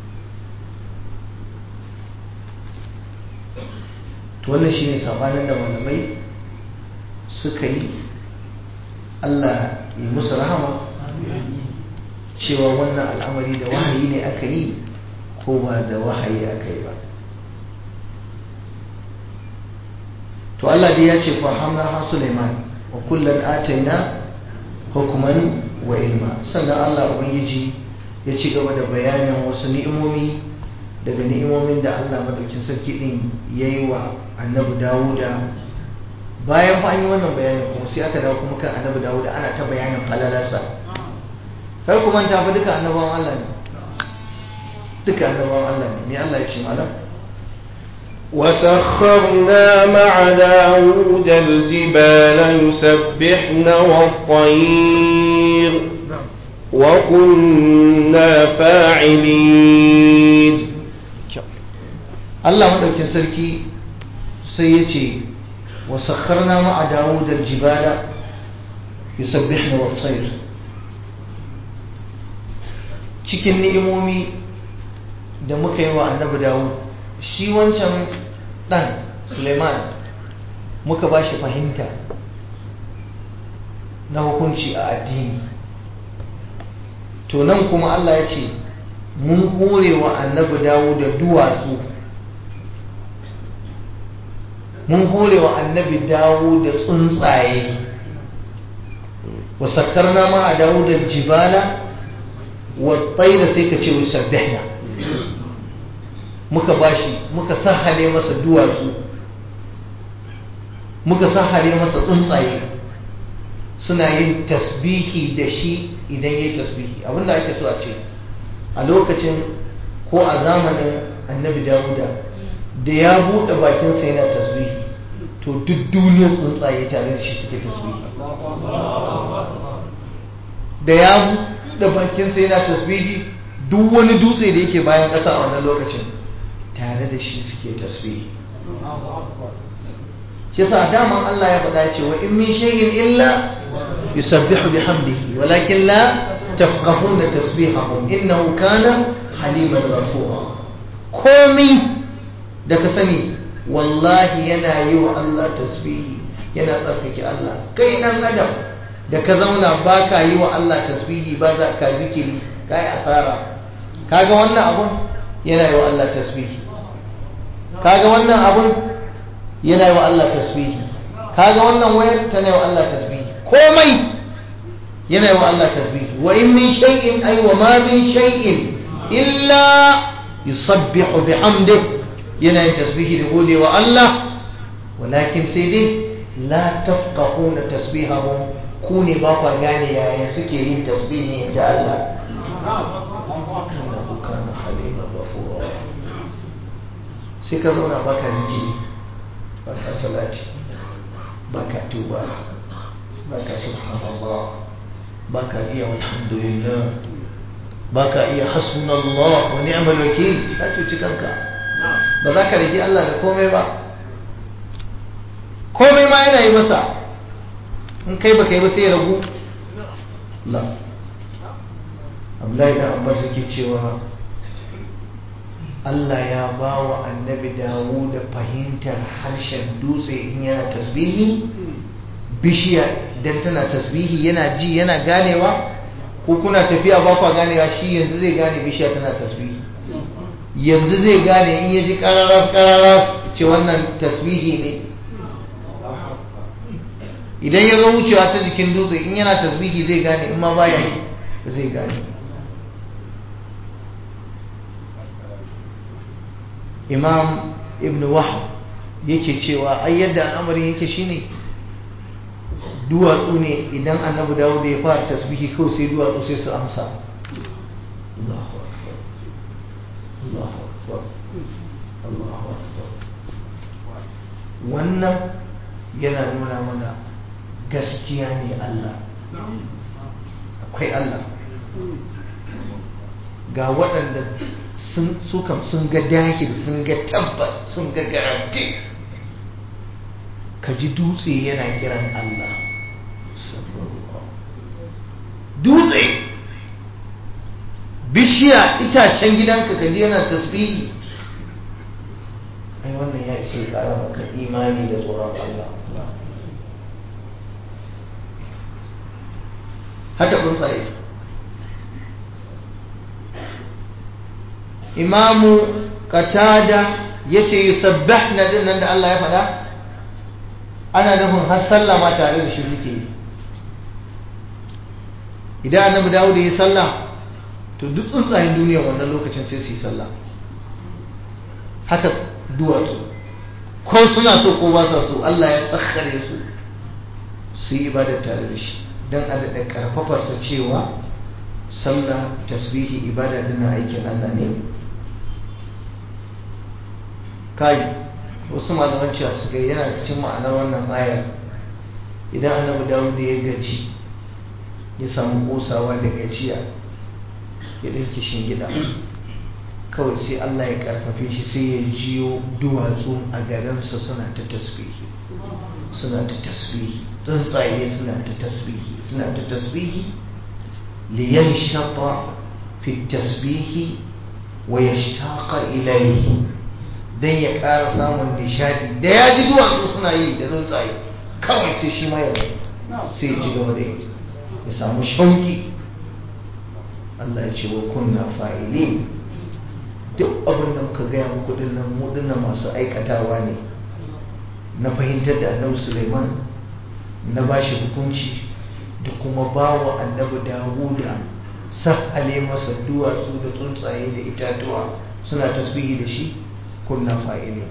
to wannan shi ne sabanin da malamai suka yi allah yi musu rahama cewa wannan al'amari da wahayi ne aka yi ko ba da wahayi aka yi ba to Allah dai ya ce fahamna ha Sulaiman wa kullum ataina hukuman wa ilma sannan Allah ubangiji ya ci gaba da bayanin wasu ni'imomi daga ni'imomin da Allah madaukin sarki din yayi wa annabi Dawuda bayan fa an yi wannan bayanin kuma sai aka dawo kuma kan annabi Dawuda ana ta bayanin falalarsa kar ku manta fa duka annabawan Allah ne duka annabawan Allah ne me Allah ya ce malam وسخرنا مع داود الجبال يسبحن والطير وكنا فاعلين Allah maɗaukin sarki sai ya ce wa sakharna ma'a Dawud al-jibala yusabbihna wa tsayr cikin ni'imomi da muka yi wa annabi Dawud shi wancan ɗan Suleiman muka ba shi fahimta na hukunci a addini to nan kuma Allah ya ce mun hore wa annabi dawo da duwatsu mun hore wa annabi dawo da tsuntsaye wa sakarna ma a dawo da jibala wa tsaira sai ka ce wasabbihna muka bashi muka sahale masa duwatsu muka sahale masa tsuntsaye suna yin tasbihi da shi idan ya yi tasbihi abinda ake so a ce a lokacin ko a zamanin annabi dawuda da ya buɗe bakinsa yana tasbihi to duk duniyar tsuntsaye tare da shi suke tasbihi da ya buɗe bakinsa yana tasbihi duk wani dutse da yake bayan ƙasa a wannan lokacin tare da shi suke tasbihi shi yasa daman Allah ya faɗa ce wa in min shay'in illa yusabbihu bihamdihi walakin la tafqahuna tasbihahum innahu kana haliman ghafura komai da ka sani wallahi yana yi wa Allah tasbihi yana tsarkake Allah kai dan adam da ka zauna ba ka yi wa Allah tasbihi ba za ka zikiri ka yi asara kaga wannan abun yana yi wa Allah tasbihi kaga wannan abun yana yi wa Allah tasbihi kaga wannan wayar tana yi wa Allah tasbihi komai yana yi wa Allah tasbihi wa in min shay'in ay wa ma min shay'in illa yusabbihu bihamdihi yana yin tasbihi da gode wa Allah walakin sai dai la tafqahuna tasbihahum ku ne ba kwa gane yaya suke yin tasbihi in ji Allah innahu kana haliman ghafura sai ka zauna baka zikiri baka salati baka tuba baka subhanallah baka iya walhamdulillah baka iya hasbunallah wa ni'mal wakil ka cuci kanka ba za ka rage Allah da komai ba komai ma yana yi masa in kai ba kai ba sai ya ragu la Abdullahi dan Abbas yake cewa Allah ya ba wa annabi dawo da fahimtar harshen dutse in yana tasbihi bishiya dan tana tasbihi yana ji yana ganewa ko kuna tafiya ba kwa ganewa shi yanzu zai gane bishiya tana tasbihi yanzu zai gane in yaji kararas kararas ce wannan tasbihi ne idan ya zo wucewa ta jikin dutse in yana tasbihi zai gane in ma baya yi zai gane imam ibn wahab yake cewa ai yadda al'amarin yake shine duwatsu ne idan annabi dawud ya fara tasbihi kawai sai duwatsu sai su amsa Allahu akbar Allahu akbar Allahu akbar wannan yana nuna mana gaskiya ne Allah akwai Allah ga waɗanda su kam sun ga dahil sun ga tabbas sun ga garanti ka ji dutse yana kiran Allah dutse bishiya itacen gidanka ka ji yana tasbihi ai wannan ya isa ƙara maka imani da tsoron Allah haka tsuntsaye imamu katada ya ce yusabbihna din nan da Allah ya faɗa ana nufin har sallah ma tare da shi suke yi idan annabi dawo da yi sallah to duk tsuntsayen duniya wannan lokacin sai su yi sallah haka duwatsu ko suna so ko ba sa so Allah ya tsakkare su su yi ibadar tare da shi don a daɗa ƙarfafarsa cewa sallah tasbihi ibada dina aikin Allah ne kai wasu malaman cewa suka yana cikin ma'anar wannan ayar idan annabi dawud da ya gaji ya samu kosawa da gajiya ya ɗinki shingida kawai sai Allah ya karfafe shi sai ya jiyo duwatsu a garinsa suna ta tasbihi suna ta tasbihi tsuntsaye suna ta tasbihi suna ta tasbihi liyan shafa fi tasbihi wa ya shtaka ilaihi don ya ƙara samun nishadi da ya ji duwatsu suna yi da tsuntsaye kawai sai shi ma ya sai ya ci gaba da yi ya samu shauki Allah ya ce wa kunna fa'ilin duk abin da muka gaya muku dinnan mu dinnan masu aikatawa ne na fahimtar da annabi Suleiman na bashi hukunci da kuma ba wa annabi Dawuda sahale masa duwatsu da tsuntsaye da itatuwa suna tasbihi da shi kunna fa'ilin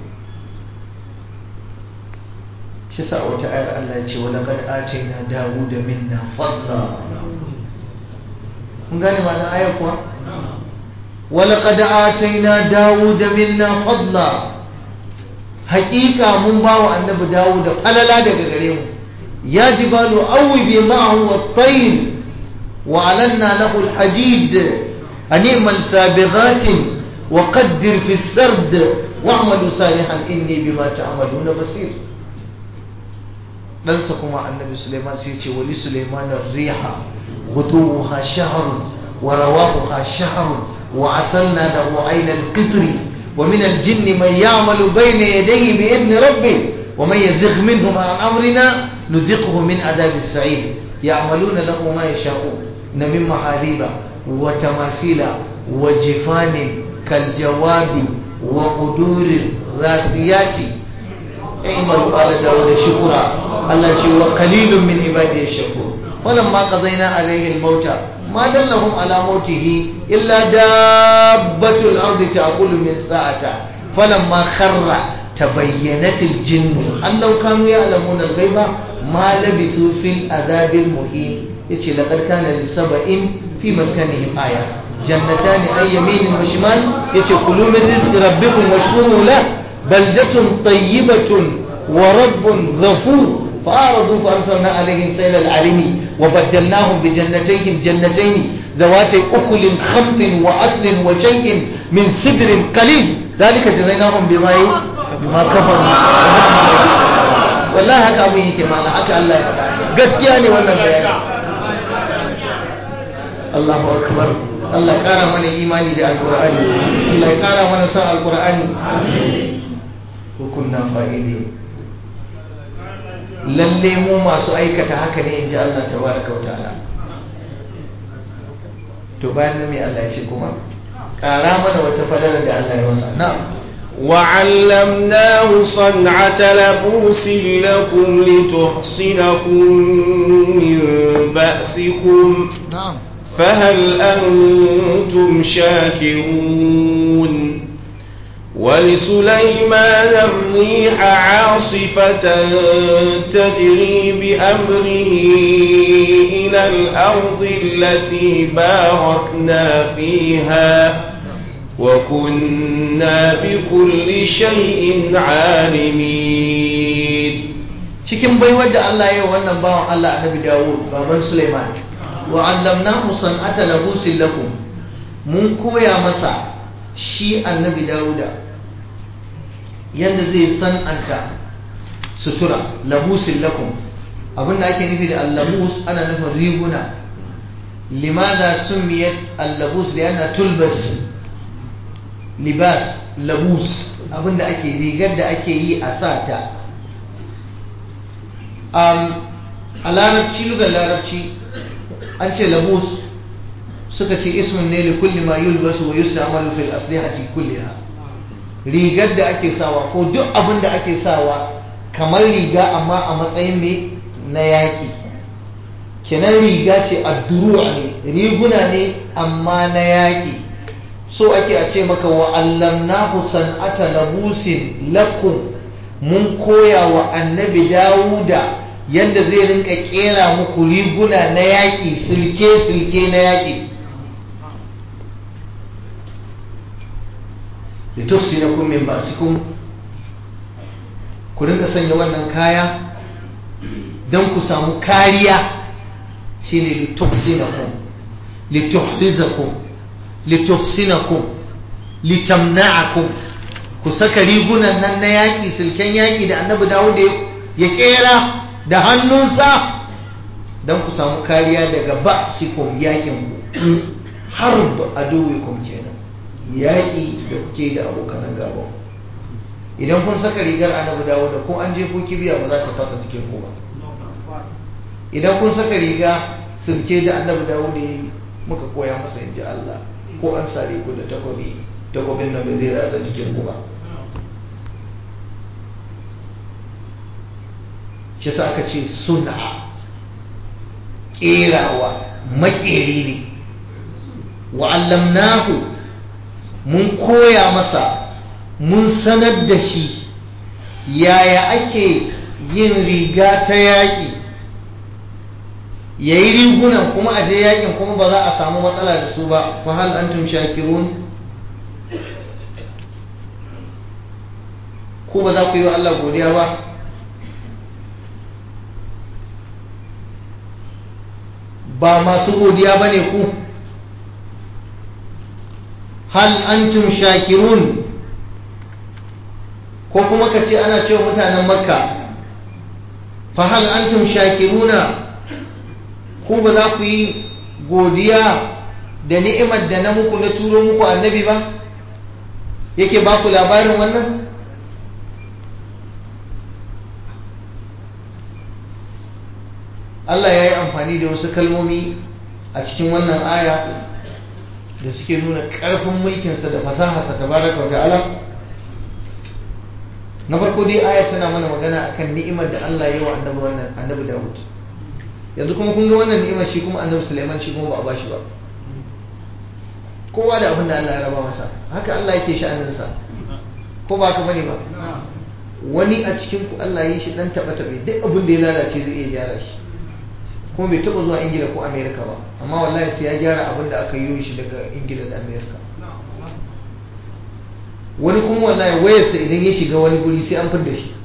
shi sa wata ayar Allah ya ce wa laqad atayna Dawuda minna fadla kun gane ma na ayar kuwa ولقد آتينا داود منا فضلا حقيقة من باو النبي داود فللا دقا قريم يا جبال أوبي معه والطير وعلنا له الحديد أن اعمل سابغات وقدر في السرد واعملوا صالحا إني بما تعملون بصير dan kuma annabi Suleiman sai ce wali Suleiman riha ghuduha shahrun wa rawahuha shahrun وعسلنا له عين القطر ومن الجن من يعمل بين يديه بإذن ربه ومن يزغ منهم عن أمرنا نذقه من عذاب السعير يعملون له ما يشاءون من محاريب وتماثيل وجفان كالجواب وقدور راسيات اعملوا آل داود شكرا الله وقليل من عباده الشكور فلما قضينا عليه الموت ما دلهم على موته إلا دابة الأرض تأكل من ساعته فلما خر تبينت الجن أن لو كانوا يعلمون الغيب ما لبثوا في العذاب المهين يتي لقد كان لسبأ في مسكنهم آية جنتان أي يمين وشمال يتي كلوا من رزق ربكم واشكروا له بلدة طيبة ورب غفور فأعرضوا فأرسلنا عليهم سيل العرم وبدلناهم بجنتيهم جنتين ذواتي أكل خمط وأصل وشيء من سدر قليل ذلك جزيناهم بما بما كفروا والله haka abin yake mana haka Allah ya faɗa gaskiya ne wannan bayani Allahu akbar Allah ya kara mana imani da alqur'ani Allah ya kara mana san alqur'ani hukunna fa'ili lalle mu masu aikata haka ne inji Allah tabaraka wa ta'ala to bayan nan me Allah ya ce kuma ƙara mana wata fadalar da Allah ya masa na وعلمناه صنعة لبوس لكم لتحصنكم من بأسكم na'am فهل أنتم شاكرون ولسليمان الريح عاصفة تجري بأمره إلى الأرض التي باركنا فيها وكنا بكل شيء عالمين cikin baiwar da Allah ya yi wa wannan bawan Allah annabi Dawud baban Sulaiman wa allamnahu san'ata labusin lakum mun koya masa shi annabi Dawuda yanda zai san'anta sutura labusin lakum abinda ake nufi da allabus ana nufin riguna limada summiyat allabus da yana tulbas libas labus abinda ake rigar da ake yi a sata um, a larabci lugar larabci an ce labus suka ce ismin ne li kulli ma yulbasu wa yusta'malu fil aslihati kulliha rigar da ake sawa ko duk abin da ake sawa kamar riga amma a matsayin me na yaƙi kenan riga ce adduru'a ne riguna ne amma na yaƙi so ake a ce maka wa allamnahu san'ata labusin lakum mun koya wa annabi dawuda yadda zai rinka kera muku riguna na yaƙi silke-silke na yaƙi da tufsi na kun min basikun ku rinka sanya wannan kaya don ku samu kariya shi ne litufsi na kun lituhrizakun litufsinakum litamna'akum ku saka rigunan nan na yaƙi silken yaƙi da annabi dawud ya ƙera da hannunsa don ku samu kariya daga ba sikum yaƙin ku harb aduwikum kenan yaƙi da kuke da abokan gaba idan kun saka rigar annabi dawud ko an je ko kibiya ba za ta fasa cikin ku ba idan kun saka riga silke da annabi dawud ya yi muka koya masa in ji Allah ko an sare ku da takobi takobin nan bai zai ratsa jikin ku ba shi sa aka ce suna kerawa makeri ne wa'allamnahu mun koya masa mun sanar da shi yaya ake yin riga ta yaƙi ya yi rigunan kuma a je yakin kuma ba za a samu matsala da su ba fa hal antum shakirun ko ba za ku yi wa Allah godiya ba ba masu godiya ba ne ku hal antum shakirun ko kuma ka ce ana cewa mutanen makka fa hal antum shakiruna ku ba za ku yi godiya da ni'imar da na muku na turo muku annabi ba yake ba ku labarin wannan Allah ya yi amfani da wasu kalmomi a cikin wannan aya da suke nuna ƙarfin mulkinsa da fasaharsa ta baraka ta'ala na farko dai aya tana mana magana akan ni'imar da Allah ya yi wa annabi wannan annabi Dawud yanzu kuma kun ga wannan ni'imar shi kuma annabi Sulaiman shi kuma ba a bashi ba kowa da abin da Allah ya raba masa haka Allah yake sha'aninsa ko ba haka bane ba wani a cikin ku Allah ya yi shi dan taba tabe duk abin da ya lalace zai iya gyara shi kuma bai taba zuwa Ingila ko Amerika ba amma wallahi sai ya gyara abin da aka yi shi daga Ingila da Amerika wani kuma wallahi wayarsa idan ya shiga wani guri sai an fidda shi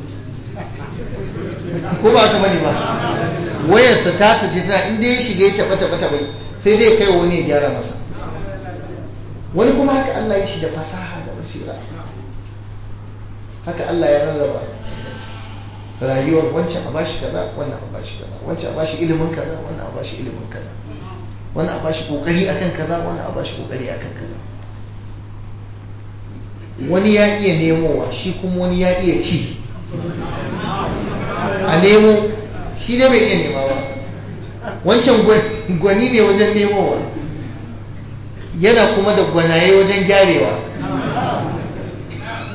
ko ba haka bane ba wayarsa ta sace tana inda ya shiga ya taba taba taba sai dai kai wani ya gyara masa wani kuma haka Allah ya shi da fasaha da basira haka Allah ya rarraba rayuwar wancan a bashi kaza wannan a bashi kaza wancan a bashi ilimin kaza wannan a bashi ilimin kaza wannan a bashi kokari akan kaza wannan a bashi kokari akan kaza wani ya iya nemowa shi kuma wani ya iya ci a nemo shi ne bai iya nema ba wancan gwani ne wajen nemowa yana kuma da gwanaye wajen gyarewa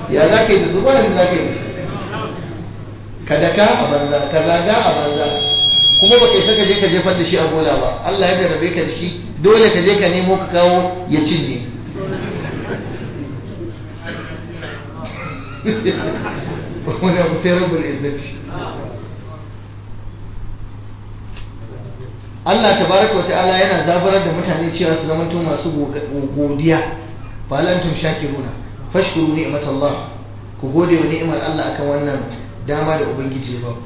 ya za ka yi da su ba da za ka yi da su ka daka a banza ka zaga a banza kuma ba kai saka je ka jefar da shi a bola ba Allah ya jarabe ka da shi dole ka je ka nemo ka kawo ya cinye wani abu sai rabbul izzati Allah tabaraka wa ta'ala yana zabarar da mutane cewa su zamanto masu godiya fa lantum shakiruna fashkuru ni'matallah ku gode wa ni'imar Allah akan wannan dama da ubangiji ba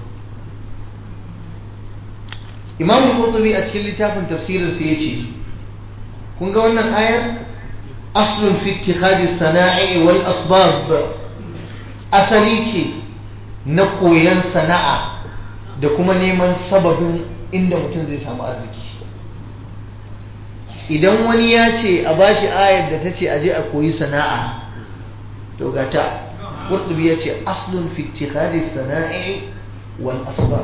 Imam Qurtubi a cikin littafin tafsirin sa yace kun ga wannan ayar aslun fi ittikhadi sana'i wal asbab asali ce na koyan sana'a da kuma neman sababin inda mutum zai samu arziki idan wani ya ce a bashi ayar da ta ce aje a koyi sana'a to gata qurtubi ya ce aslun fi ittikhadi sana'i wal asbab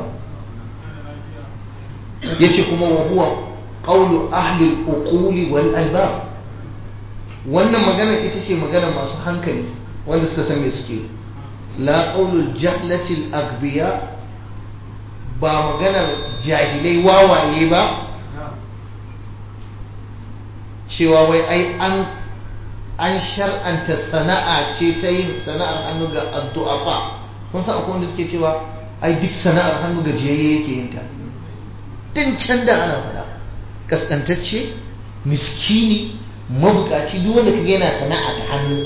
yace kuma wa huwa qawlu ahli al-uquli wal albab wannan magana ita ce magana masu hankali wanda suka san me suke la qawlu jahlati al-aghbiya ba maganar jahilai wawaye ba cewa wai ai an an shar'anta sana'a ce ta yin sana'ar hannu ga addu'a fa kun san akwai wanda suke cewa ai duk sana'ar hannu ga jiyayye yake yin ta tun can da ana faɗa kaskantacce miskini mabukaci duk wanda kaga yana sana'a ta hannu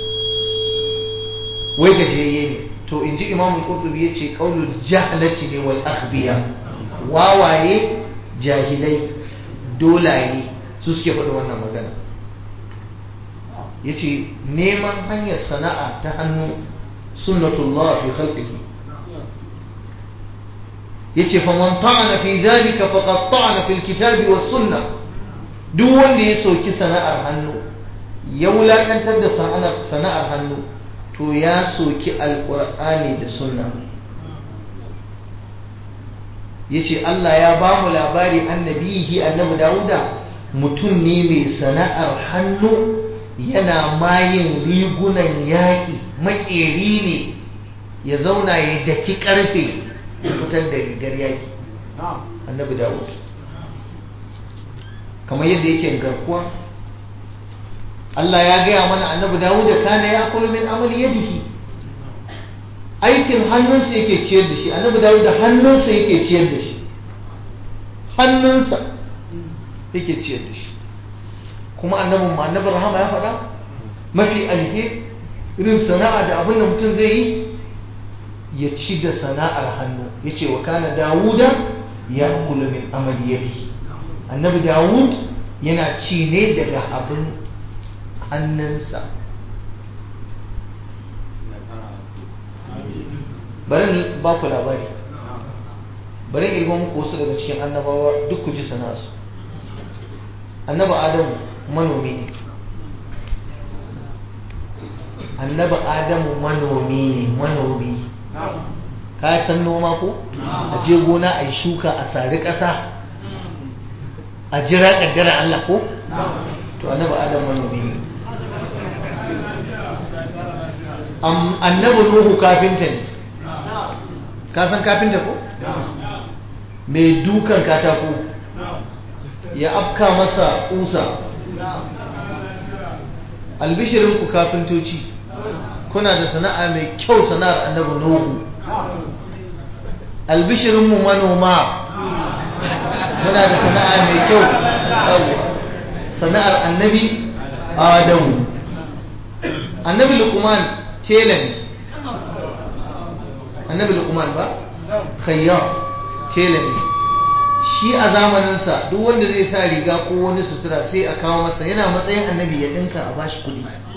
wai gajiyayye ne to in ji imamu qurtubi ya ce qaulul jahlati ne wal akhbiya wawaye jahilai dolaye su suke faɗi wannan magana yace neman hanyar sana'a ta hannu sunnatullah fi khalqihi yace fa man ta'ana fi dhalika faqad ta'ana fil kitabi was sunnah duk wanda ya soki sana'ar hannu ya wulakantar da sana'ar hannu to ya soki alkur'ani da sunna ya ce Allah ya ba mu labari annabihi annabi dawuda mutum ne mai sana'ar hannu yana mayin rigunan yaƙi makeri ne ya zauna ya daki ƙarfe ya fitar da rigar yaƙi annabi dawud kamar yadda yake garkuwa Allah ya gaya mana annabi Dawud da kana ya akulu min amali yadihi aikin hannunsa yake ciyar da shi annabi Dawud da hannunsa yake ciyar da shi hannunsa yake ciyar da shi kuma annabin ma annabi rahama ya faɗa mafi alheri irin sana'a da abin da mutum zai yi ya ci da sana'ar hannu ya ce wa kana dawuda ya akulu min amali yadihi annabi dawud yana ci ne daga abin hannunsa bari ba ku labari bari irgon muku wasu daga cikin annabawa duk ku ji sana'arsu annaba adamu manomi ne annaba adamu manomi ne manomi ka san noma ko a je gona a yi shuka a sari ƙasa a jira ƙaddara Allah ko to annaba adamu manomi ne annabi nuhu kafinta ne ka san kafinta ko mai dukan katako ya afka masa kusa albishirinku kafintoci kuna da sana'a mai kyau sana'ar annabi nuhu albishirinmu manoma muna da sana'a mai kyau sana'ar annabi adamu annabi lukman tela ne annabi lukman ba khayyar tela ne shi a zamaninsa duk wanda zai sa riga ko wani sutura sai a kawo masa yana matsayin annabi ya dinka a bashi kudi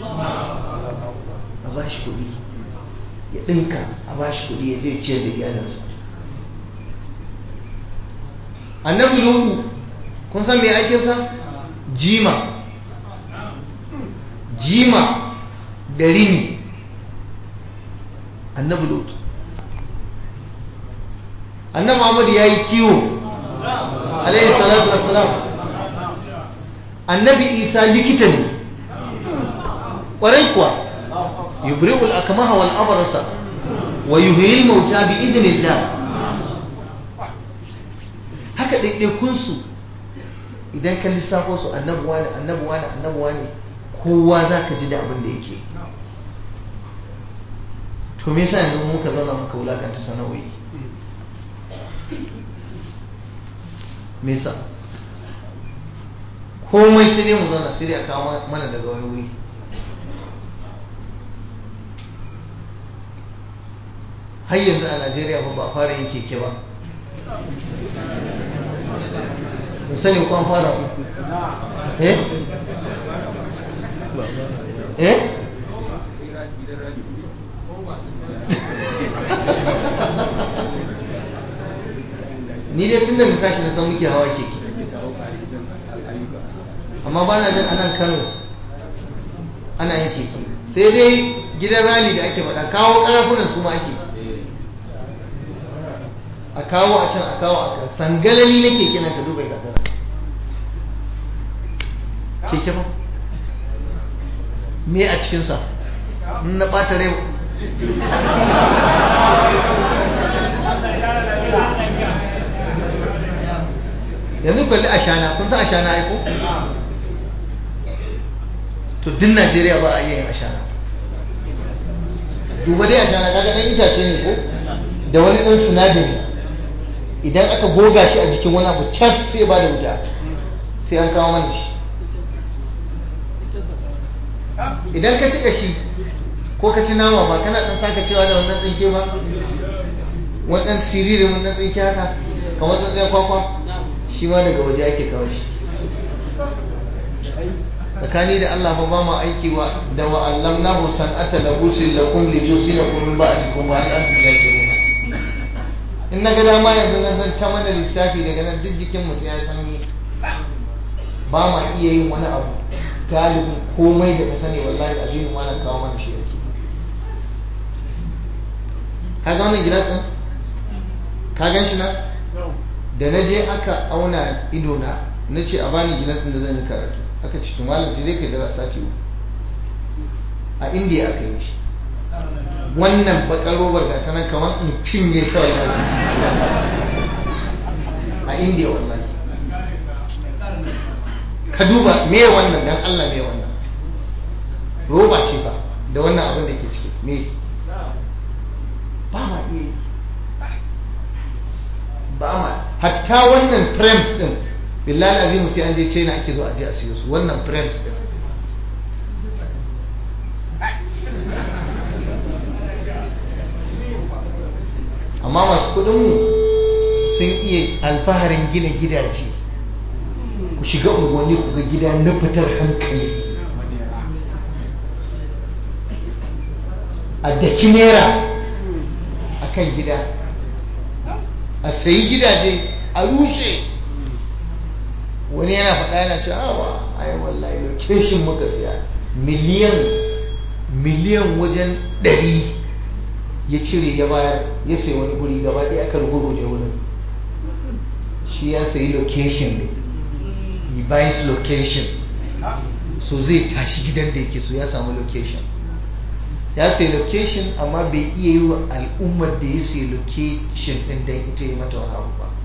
a bashi kudi ya dinka a bashi kudi ya je ciyar da iyalinsa annabi lutu kun san me aikinsa jima jima da rini annabi lutu annabi Muhammad ya yi kiwo alaihi salatu wassalam annabi isa likita ne ƙwarai kuwa yubri'ul akmaha wal abrasa wa yuhyil mauta bi idnillah haka ɗaiɗaikun su idan ka lissafo su annabuwa ne annabuwa ne annabuwa ne kowa za ka ji da abin da yake to me yasa yanzu muka zauna muka wulakanta sana'o'i me yasa komai sai dai mu zauna sai dai a kawo mana daga wani wuri har yanzu a najeriya ba ba fara yin keke ba mun sani ko an fara eh eh ni dai tun da na tashi na san muke hawa keke amma ba na jin anan kano ana yin keke sai dai gidan rali da ake faɗa kawo ƙarafunan su ma ake a kawo a can a kawo a kan sangalali na keke na ka duba gagara keke ba me a cikinsa na ɓata rai yanzu kwalli ashana kun san ashana aiko to din najeriya ba a iya yin ashana duba dai ashana kaga dan itace ne ko da wani dan sinadari idan aka goga shi a jikin wani abu cas sai ba da wuta sai an kawo mana shi idan ka ci kashi ko ka ci nama ba kana dan saka cewa da wannan tsinke ba wannan siririn wannan tsinke haka kamar tsinke kwakwa shi ma daga waje ake kawo shi tsakani da Allah fa ba mu aiki wa da wa allamnahu san'ata labusin lakum li tusinakum min ba'sikum wa an tuzakiruna in na ga dama yanzu nan zan ta mana lissafi daga nan duk jikin mu sai ya sanyi ba ma iya yin wani abu galibin komai da ka sani wallahi azimin ma na kawo mana shi yake ka ga wannan gilasin ka gan shi na da na je aka auna ido na na ce a bani gilas da zan yi karatu aka ce malam sai dai kai da sati uku a indiya aka yi shi wannan bakar robar ga ta nan kamar in cinye kawai na a indiya wallahi ka duba me wannan dan Allah me wannan roba ce ba da wannan abin da ke ciki me ba ma iya yi ba ma hatta wannan frames din billahi azimu sai an je china ake zo a je a siyo su wannan frames din amma masu kudinmu sun iya alfaharin gina gidaje ku shiga unguwanni ku ga gida na fitar hankali a daki naira a kan gida a sayi gidaje a rushe wani yana faɗa yana ce awa ai wallahi location muka siya miliyan miliyan wajen ɗari ya cire ya bayar ya sayi wani guri gaba ɗaya aka rugurguje wurin shi ya sayi location ne he buys location so zai tashi gidan da yake so ya samu location ya sayi location amma bai iya yi wa al'ummar da ya sayi location ɗin don ita yi mata wani abu ba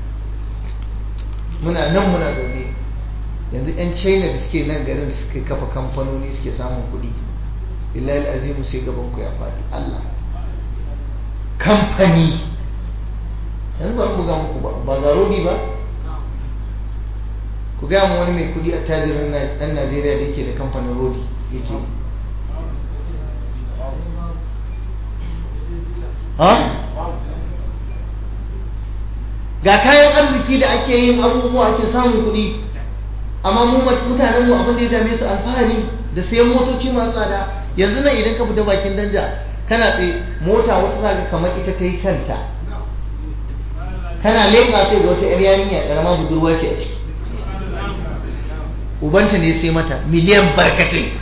muna nan muna zaune yanzu 'yan china da suke nan garin suka kafa kamfanoni suke samun kuɗi billahi azimu sai gaban ku ya faɗi allah kamfani yanzu ba buga muku ba ba ga rodi ba ku gaya mu wani mai kuɗi a tajirin ɗan najeriya da yake da kamfanin rodi yake ha ga kayan arziki da ake yin abubuwa ake samun kuɗi amma mu mutanen mu abin da ya dame su alfahari da sayan motoci masu tsada yanzu nan idan ka fita bakin danja kana tsaye mota wata zaga kamar ita ta yi kanta kana leƙa sai ga wata 'yar yarinya ƙarama budurwa ce a ciki ubanta ne sai mata miliyan barkatai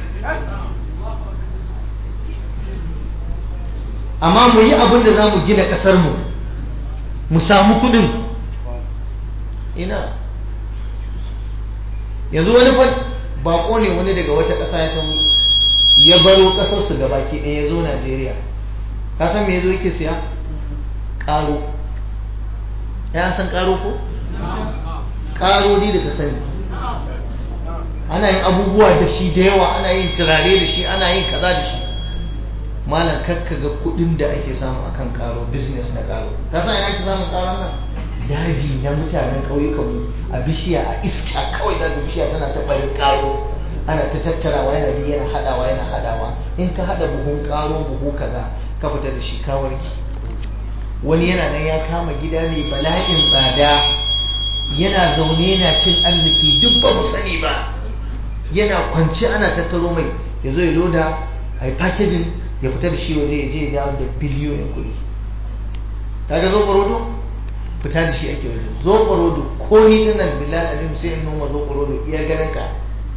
amma mu yi abin da za mu gina ƙasar mu mu samu kudin ina yanzu wani fa bako ne wani daga wata ƙasa ya taho ya baro ƙasarsu gabaki ɗaya ya zo najeriya ka san me ya zo yake siya ƙaro ya san ƙaro ko ƙaro ni da ka sani ana yin abubuwa da shi da yawa ana yin turare da shi ana yin kaza da shi malam kakka ga kudin da ake samu akan karo business na karo ka san ina ake samun karon nan daji na mutanen ƙauyukan mu a bishiya a iska kawai za ga bishiya tana ta barin karo ana ta tattarawa yana bi yana hadawa yana hadawa in ka hada buhun karo buhu kaza ka fita da shi ka warki wani yana nan ya kama gida mai bala'in tsada yana zaune yana cin arziki duk ba mu sani ba yana kwance ana tattaro mai ya zo ya loda a yi packaging ya fita da shi waje ya je ya da biliyoyin kuɗi ta ga zo ƙwarodo fita da shi ake waje zo ƙwarodo ko ni ɗin nan bilal alim sai in noma zo ƙwarodo iya ganin ka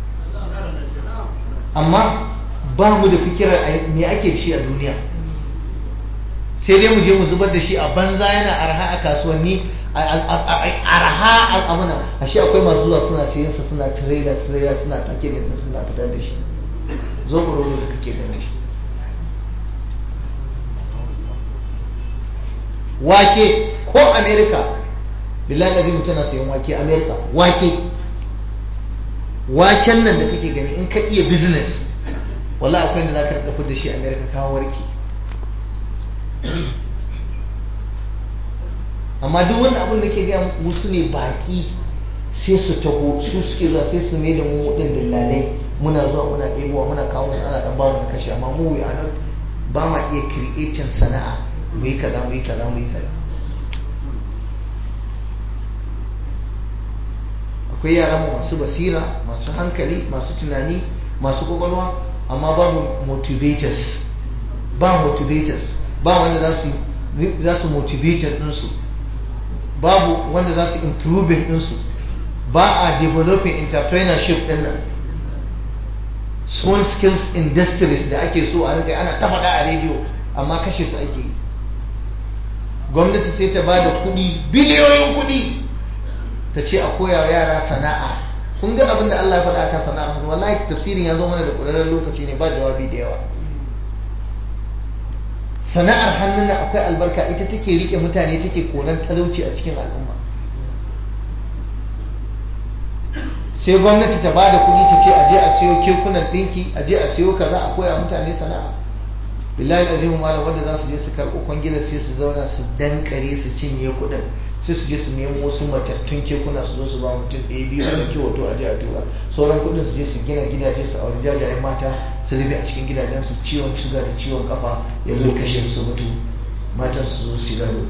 amma ba mu da fikirar me ake da shi a duniya sai dai mu je mu zubar da shi a banza yana arha a kasuwanni arha a amina a shi akwai masu zuwa suna siyansa suna trailer trailer suna packaging din suna fitar da shi zo ƙwarodo da kake ganin shi wake ko america billahi azim tana sayan wake america wake waken nan da kake gani in ka iya business wala akwai da zaka rika da shi america ka warki amma duk wani abin da ke gaya muku su ne baki sai su taho su suke zuwa sai su mai da mu din dillalai muna zuwa muna ɗebowa muna kawo musu ana dan bamu da kashe amma mu we are not ba ma iya creating sana'a mu yi kaza mu yi kaza mu yi kaza akwai yaran mu masu basira masu hankali masu tunani masu kwakwalwa amma babu motivators ba motivators ba wanda za su za su motivator ɗinsu babu wanda za su improving ɗinsu ba a developing entrepreneurship ɗin nan small skills industries da ake so a rinka ana ta faɗa a rediyo amma kashe su ake yi gwamnati sai ta ba da kuɗi biliyoyin kuɗi ta ce a koya wa yara sana'a kun ga abin da Allah ya faɗa akan sana'ar hannu wallahi tafsirin ya zo mana da ƙwararren lokaci ne ba jawabi da yawa sana'ar hannun nan akwai albarka ita take rike mutane take koran talauci a cikin al'umma sai gwamnati ta ba da kuɗi ta ce a je a siyo kekunan ɗinki a je a siyo kaza a koya mutane sana'a billahi azimu malam wanda za su je su karɓi kwangila sai su zauna su dankare su cinye kuɗin sai su je su nemo wasu matattun kekuna su zo su ba mutum ɗaya biyu a ɗauki hoto a je a tura sauran kuɗin su je su gina gidaje su auri jajayen mata su rufe a cikin gidajen su ciwon shuga da ciwon kafa ya zo kashe su su mutu matan su zo su gado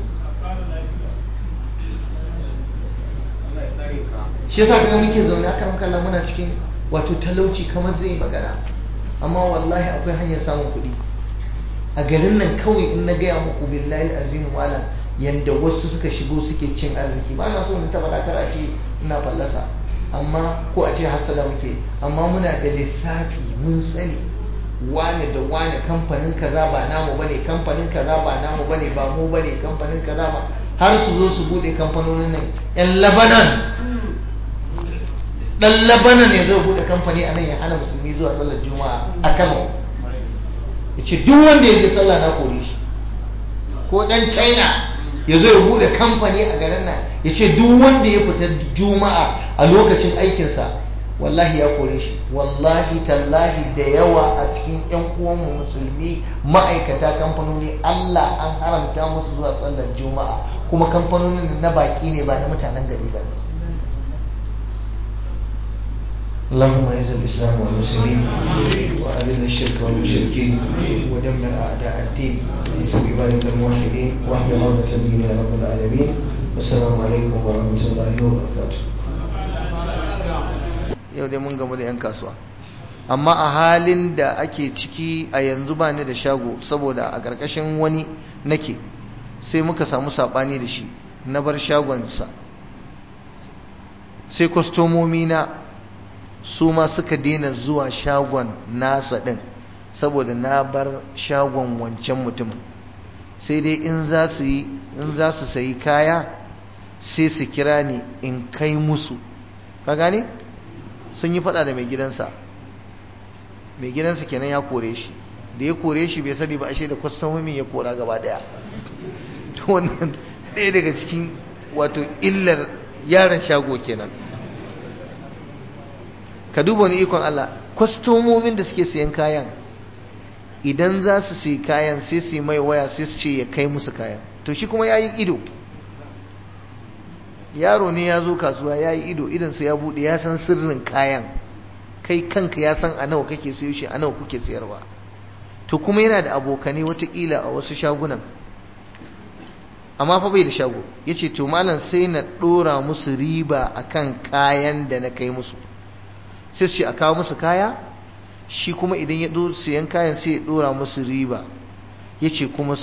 shi yasa kaga muke zaune aka muka muna cikin wato talauci kamar zai magana amma wallahi akwai hanyar samun kuɗi a garin nan kawai in na gaya muku billahi azimu malam yanda wasu suka shigo suke cin arziki ba na so na taba dakar a ce ina fallasa amma ko a ce hasada muke amma muna da lissafi mun sani wane da wane kamfanin kaza ba namu bane kamfanin kaza ba namu bane ba mu bane kamfanin kaza ba har su zo su bude kamfanonin nan yan labanan dan labanan ne zai bude kamfani a nan ya hana musulmi zuwa sallar juma'a a kano ya ce duk wanda ya je sallah na kore shi ko dan china ya zo ya bude kamfani a garin nan ya ce duk wanda ya fita juma'a a lokacin aikinsa wallahi ya kore shi wallahi tallahi da yawa a cikin yan uwanmu musulmi ma'aikata kamfanoni Allah an haramta musu zuwa sallar juma'a kuma kamfanonin na baki ne ba na mutanen gari ba اللهم اعز الاسلام والمسلمين واذل الشرك والمشركين ودمر اعداء الدين انصر عبادك الموحدين واحمي عوده الدين يا رب العالمين والسلام عليكم ورحمه الله وبركاته yau dai mun gamu da 'yan kasuwa amma a halin da ake ciki a yanzu ba ni da shago saboda a ƙarƙashin wani nake sai muka samu saɓani da shi na bar shagonsa sai kwastomomi na su ma suka daina zuwa shagon nasa ɗin saboda na bar shagon wancan mutumin sai dai in za su yi in za su sayi kaya sai su kira ni in kai musu ka gane sun yi fada da mai gidansa mai gidansa kenan ya kore shi da ya kore shi bai sani ba ashe da kwastomomin ya kora gaba daya to wannan ɗaya daga cikin wato illar yaran shago kenan ka duba wani ikon Allah kwastomomin da suke siyan kayan idan za su siya kayan sai su yi mai waya sai su ce ya kai musu kayan to shi kuma ya yi ido yaro ne ya zo kasuwa ya yi ido idansa ya buɗe ya san sirrin kayan kai kanka ya san a nawa kake siyo shi a nawa kuke siyarwa to kuma yana da abokanai watakila a wasu shagunan amma fa bai da shago ya ce to malam sai na ɗora musu riba akan kayan da na kai musu sai su ce a kawo musu kaya shi kuma idan ya siyan kayan sai ya ɗora musu riba ya ce kuma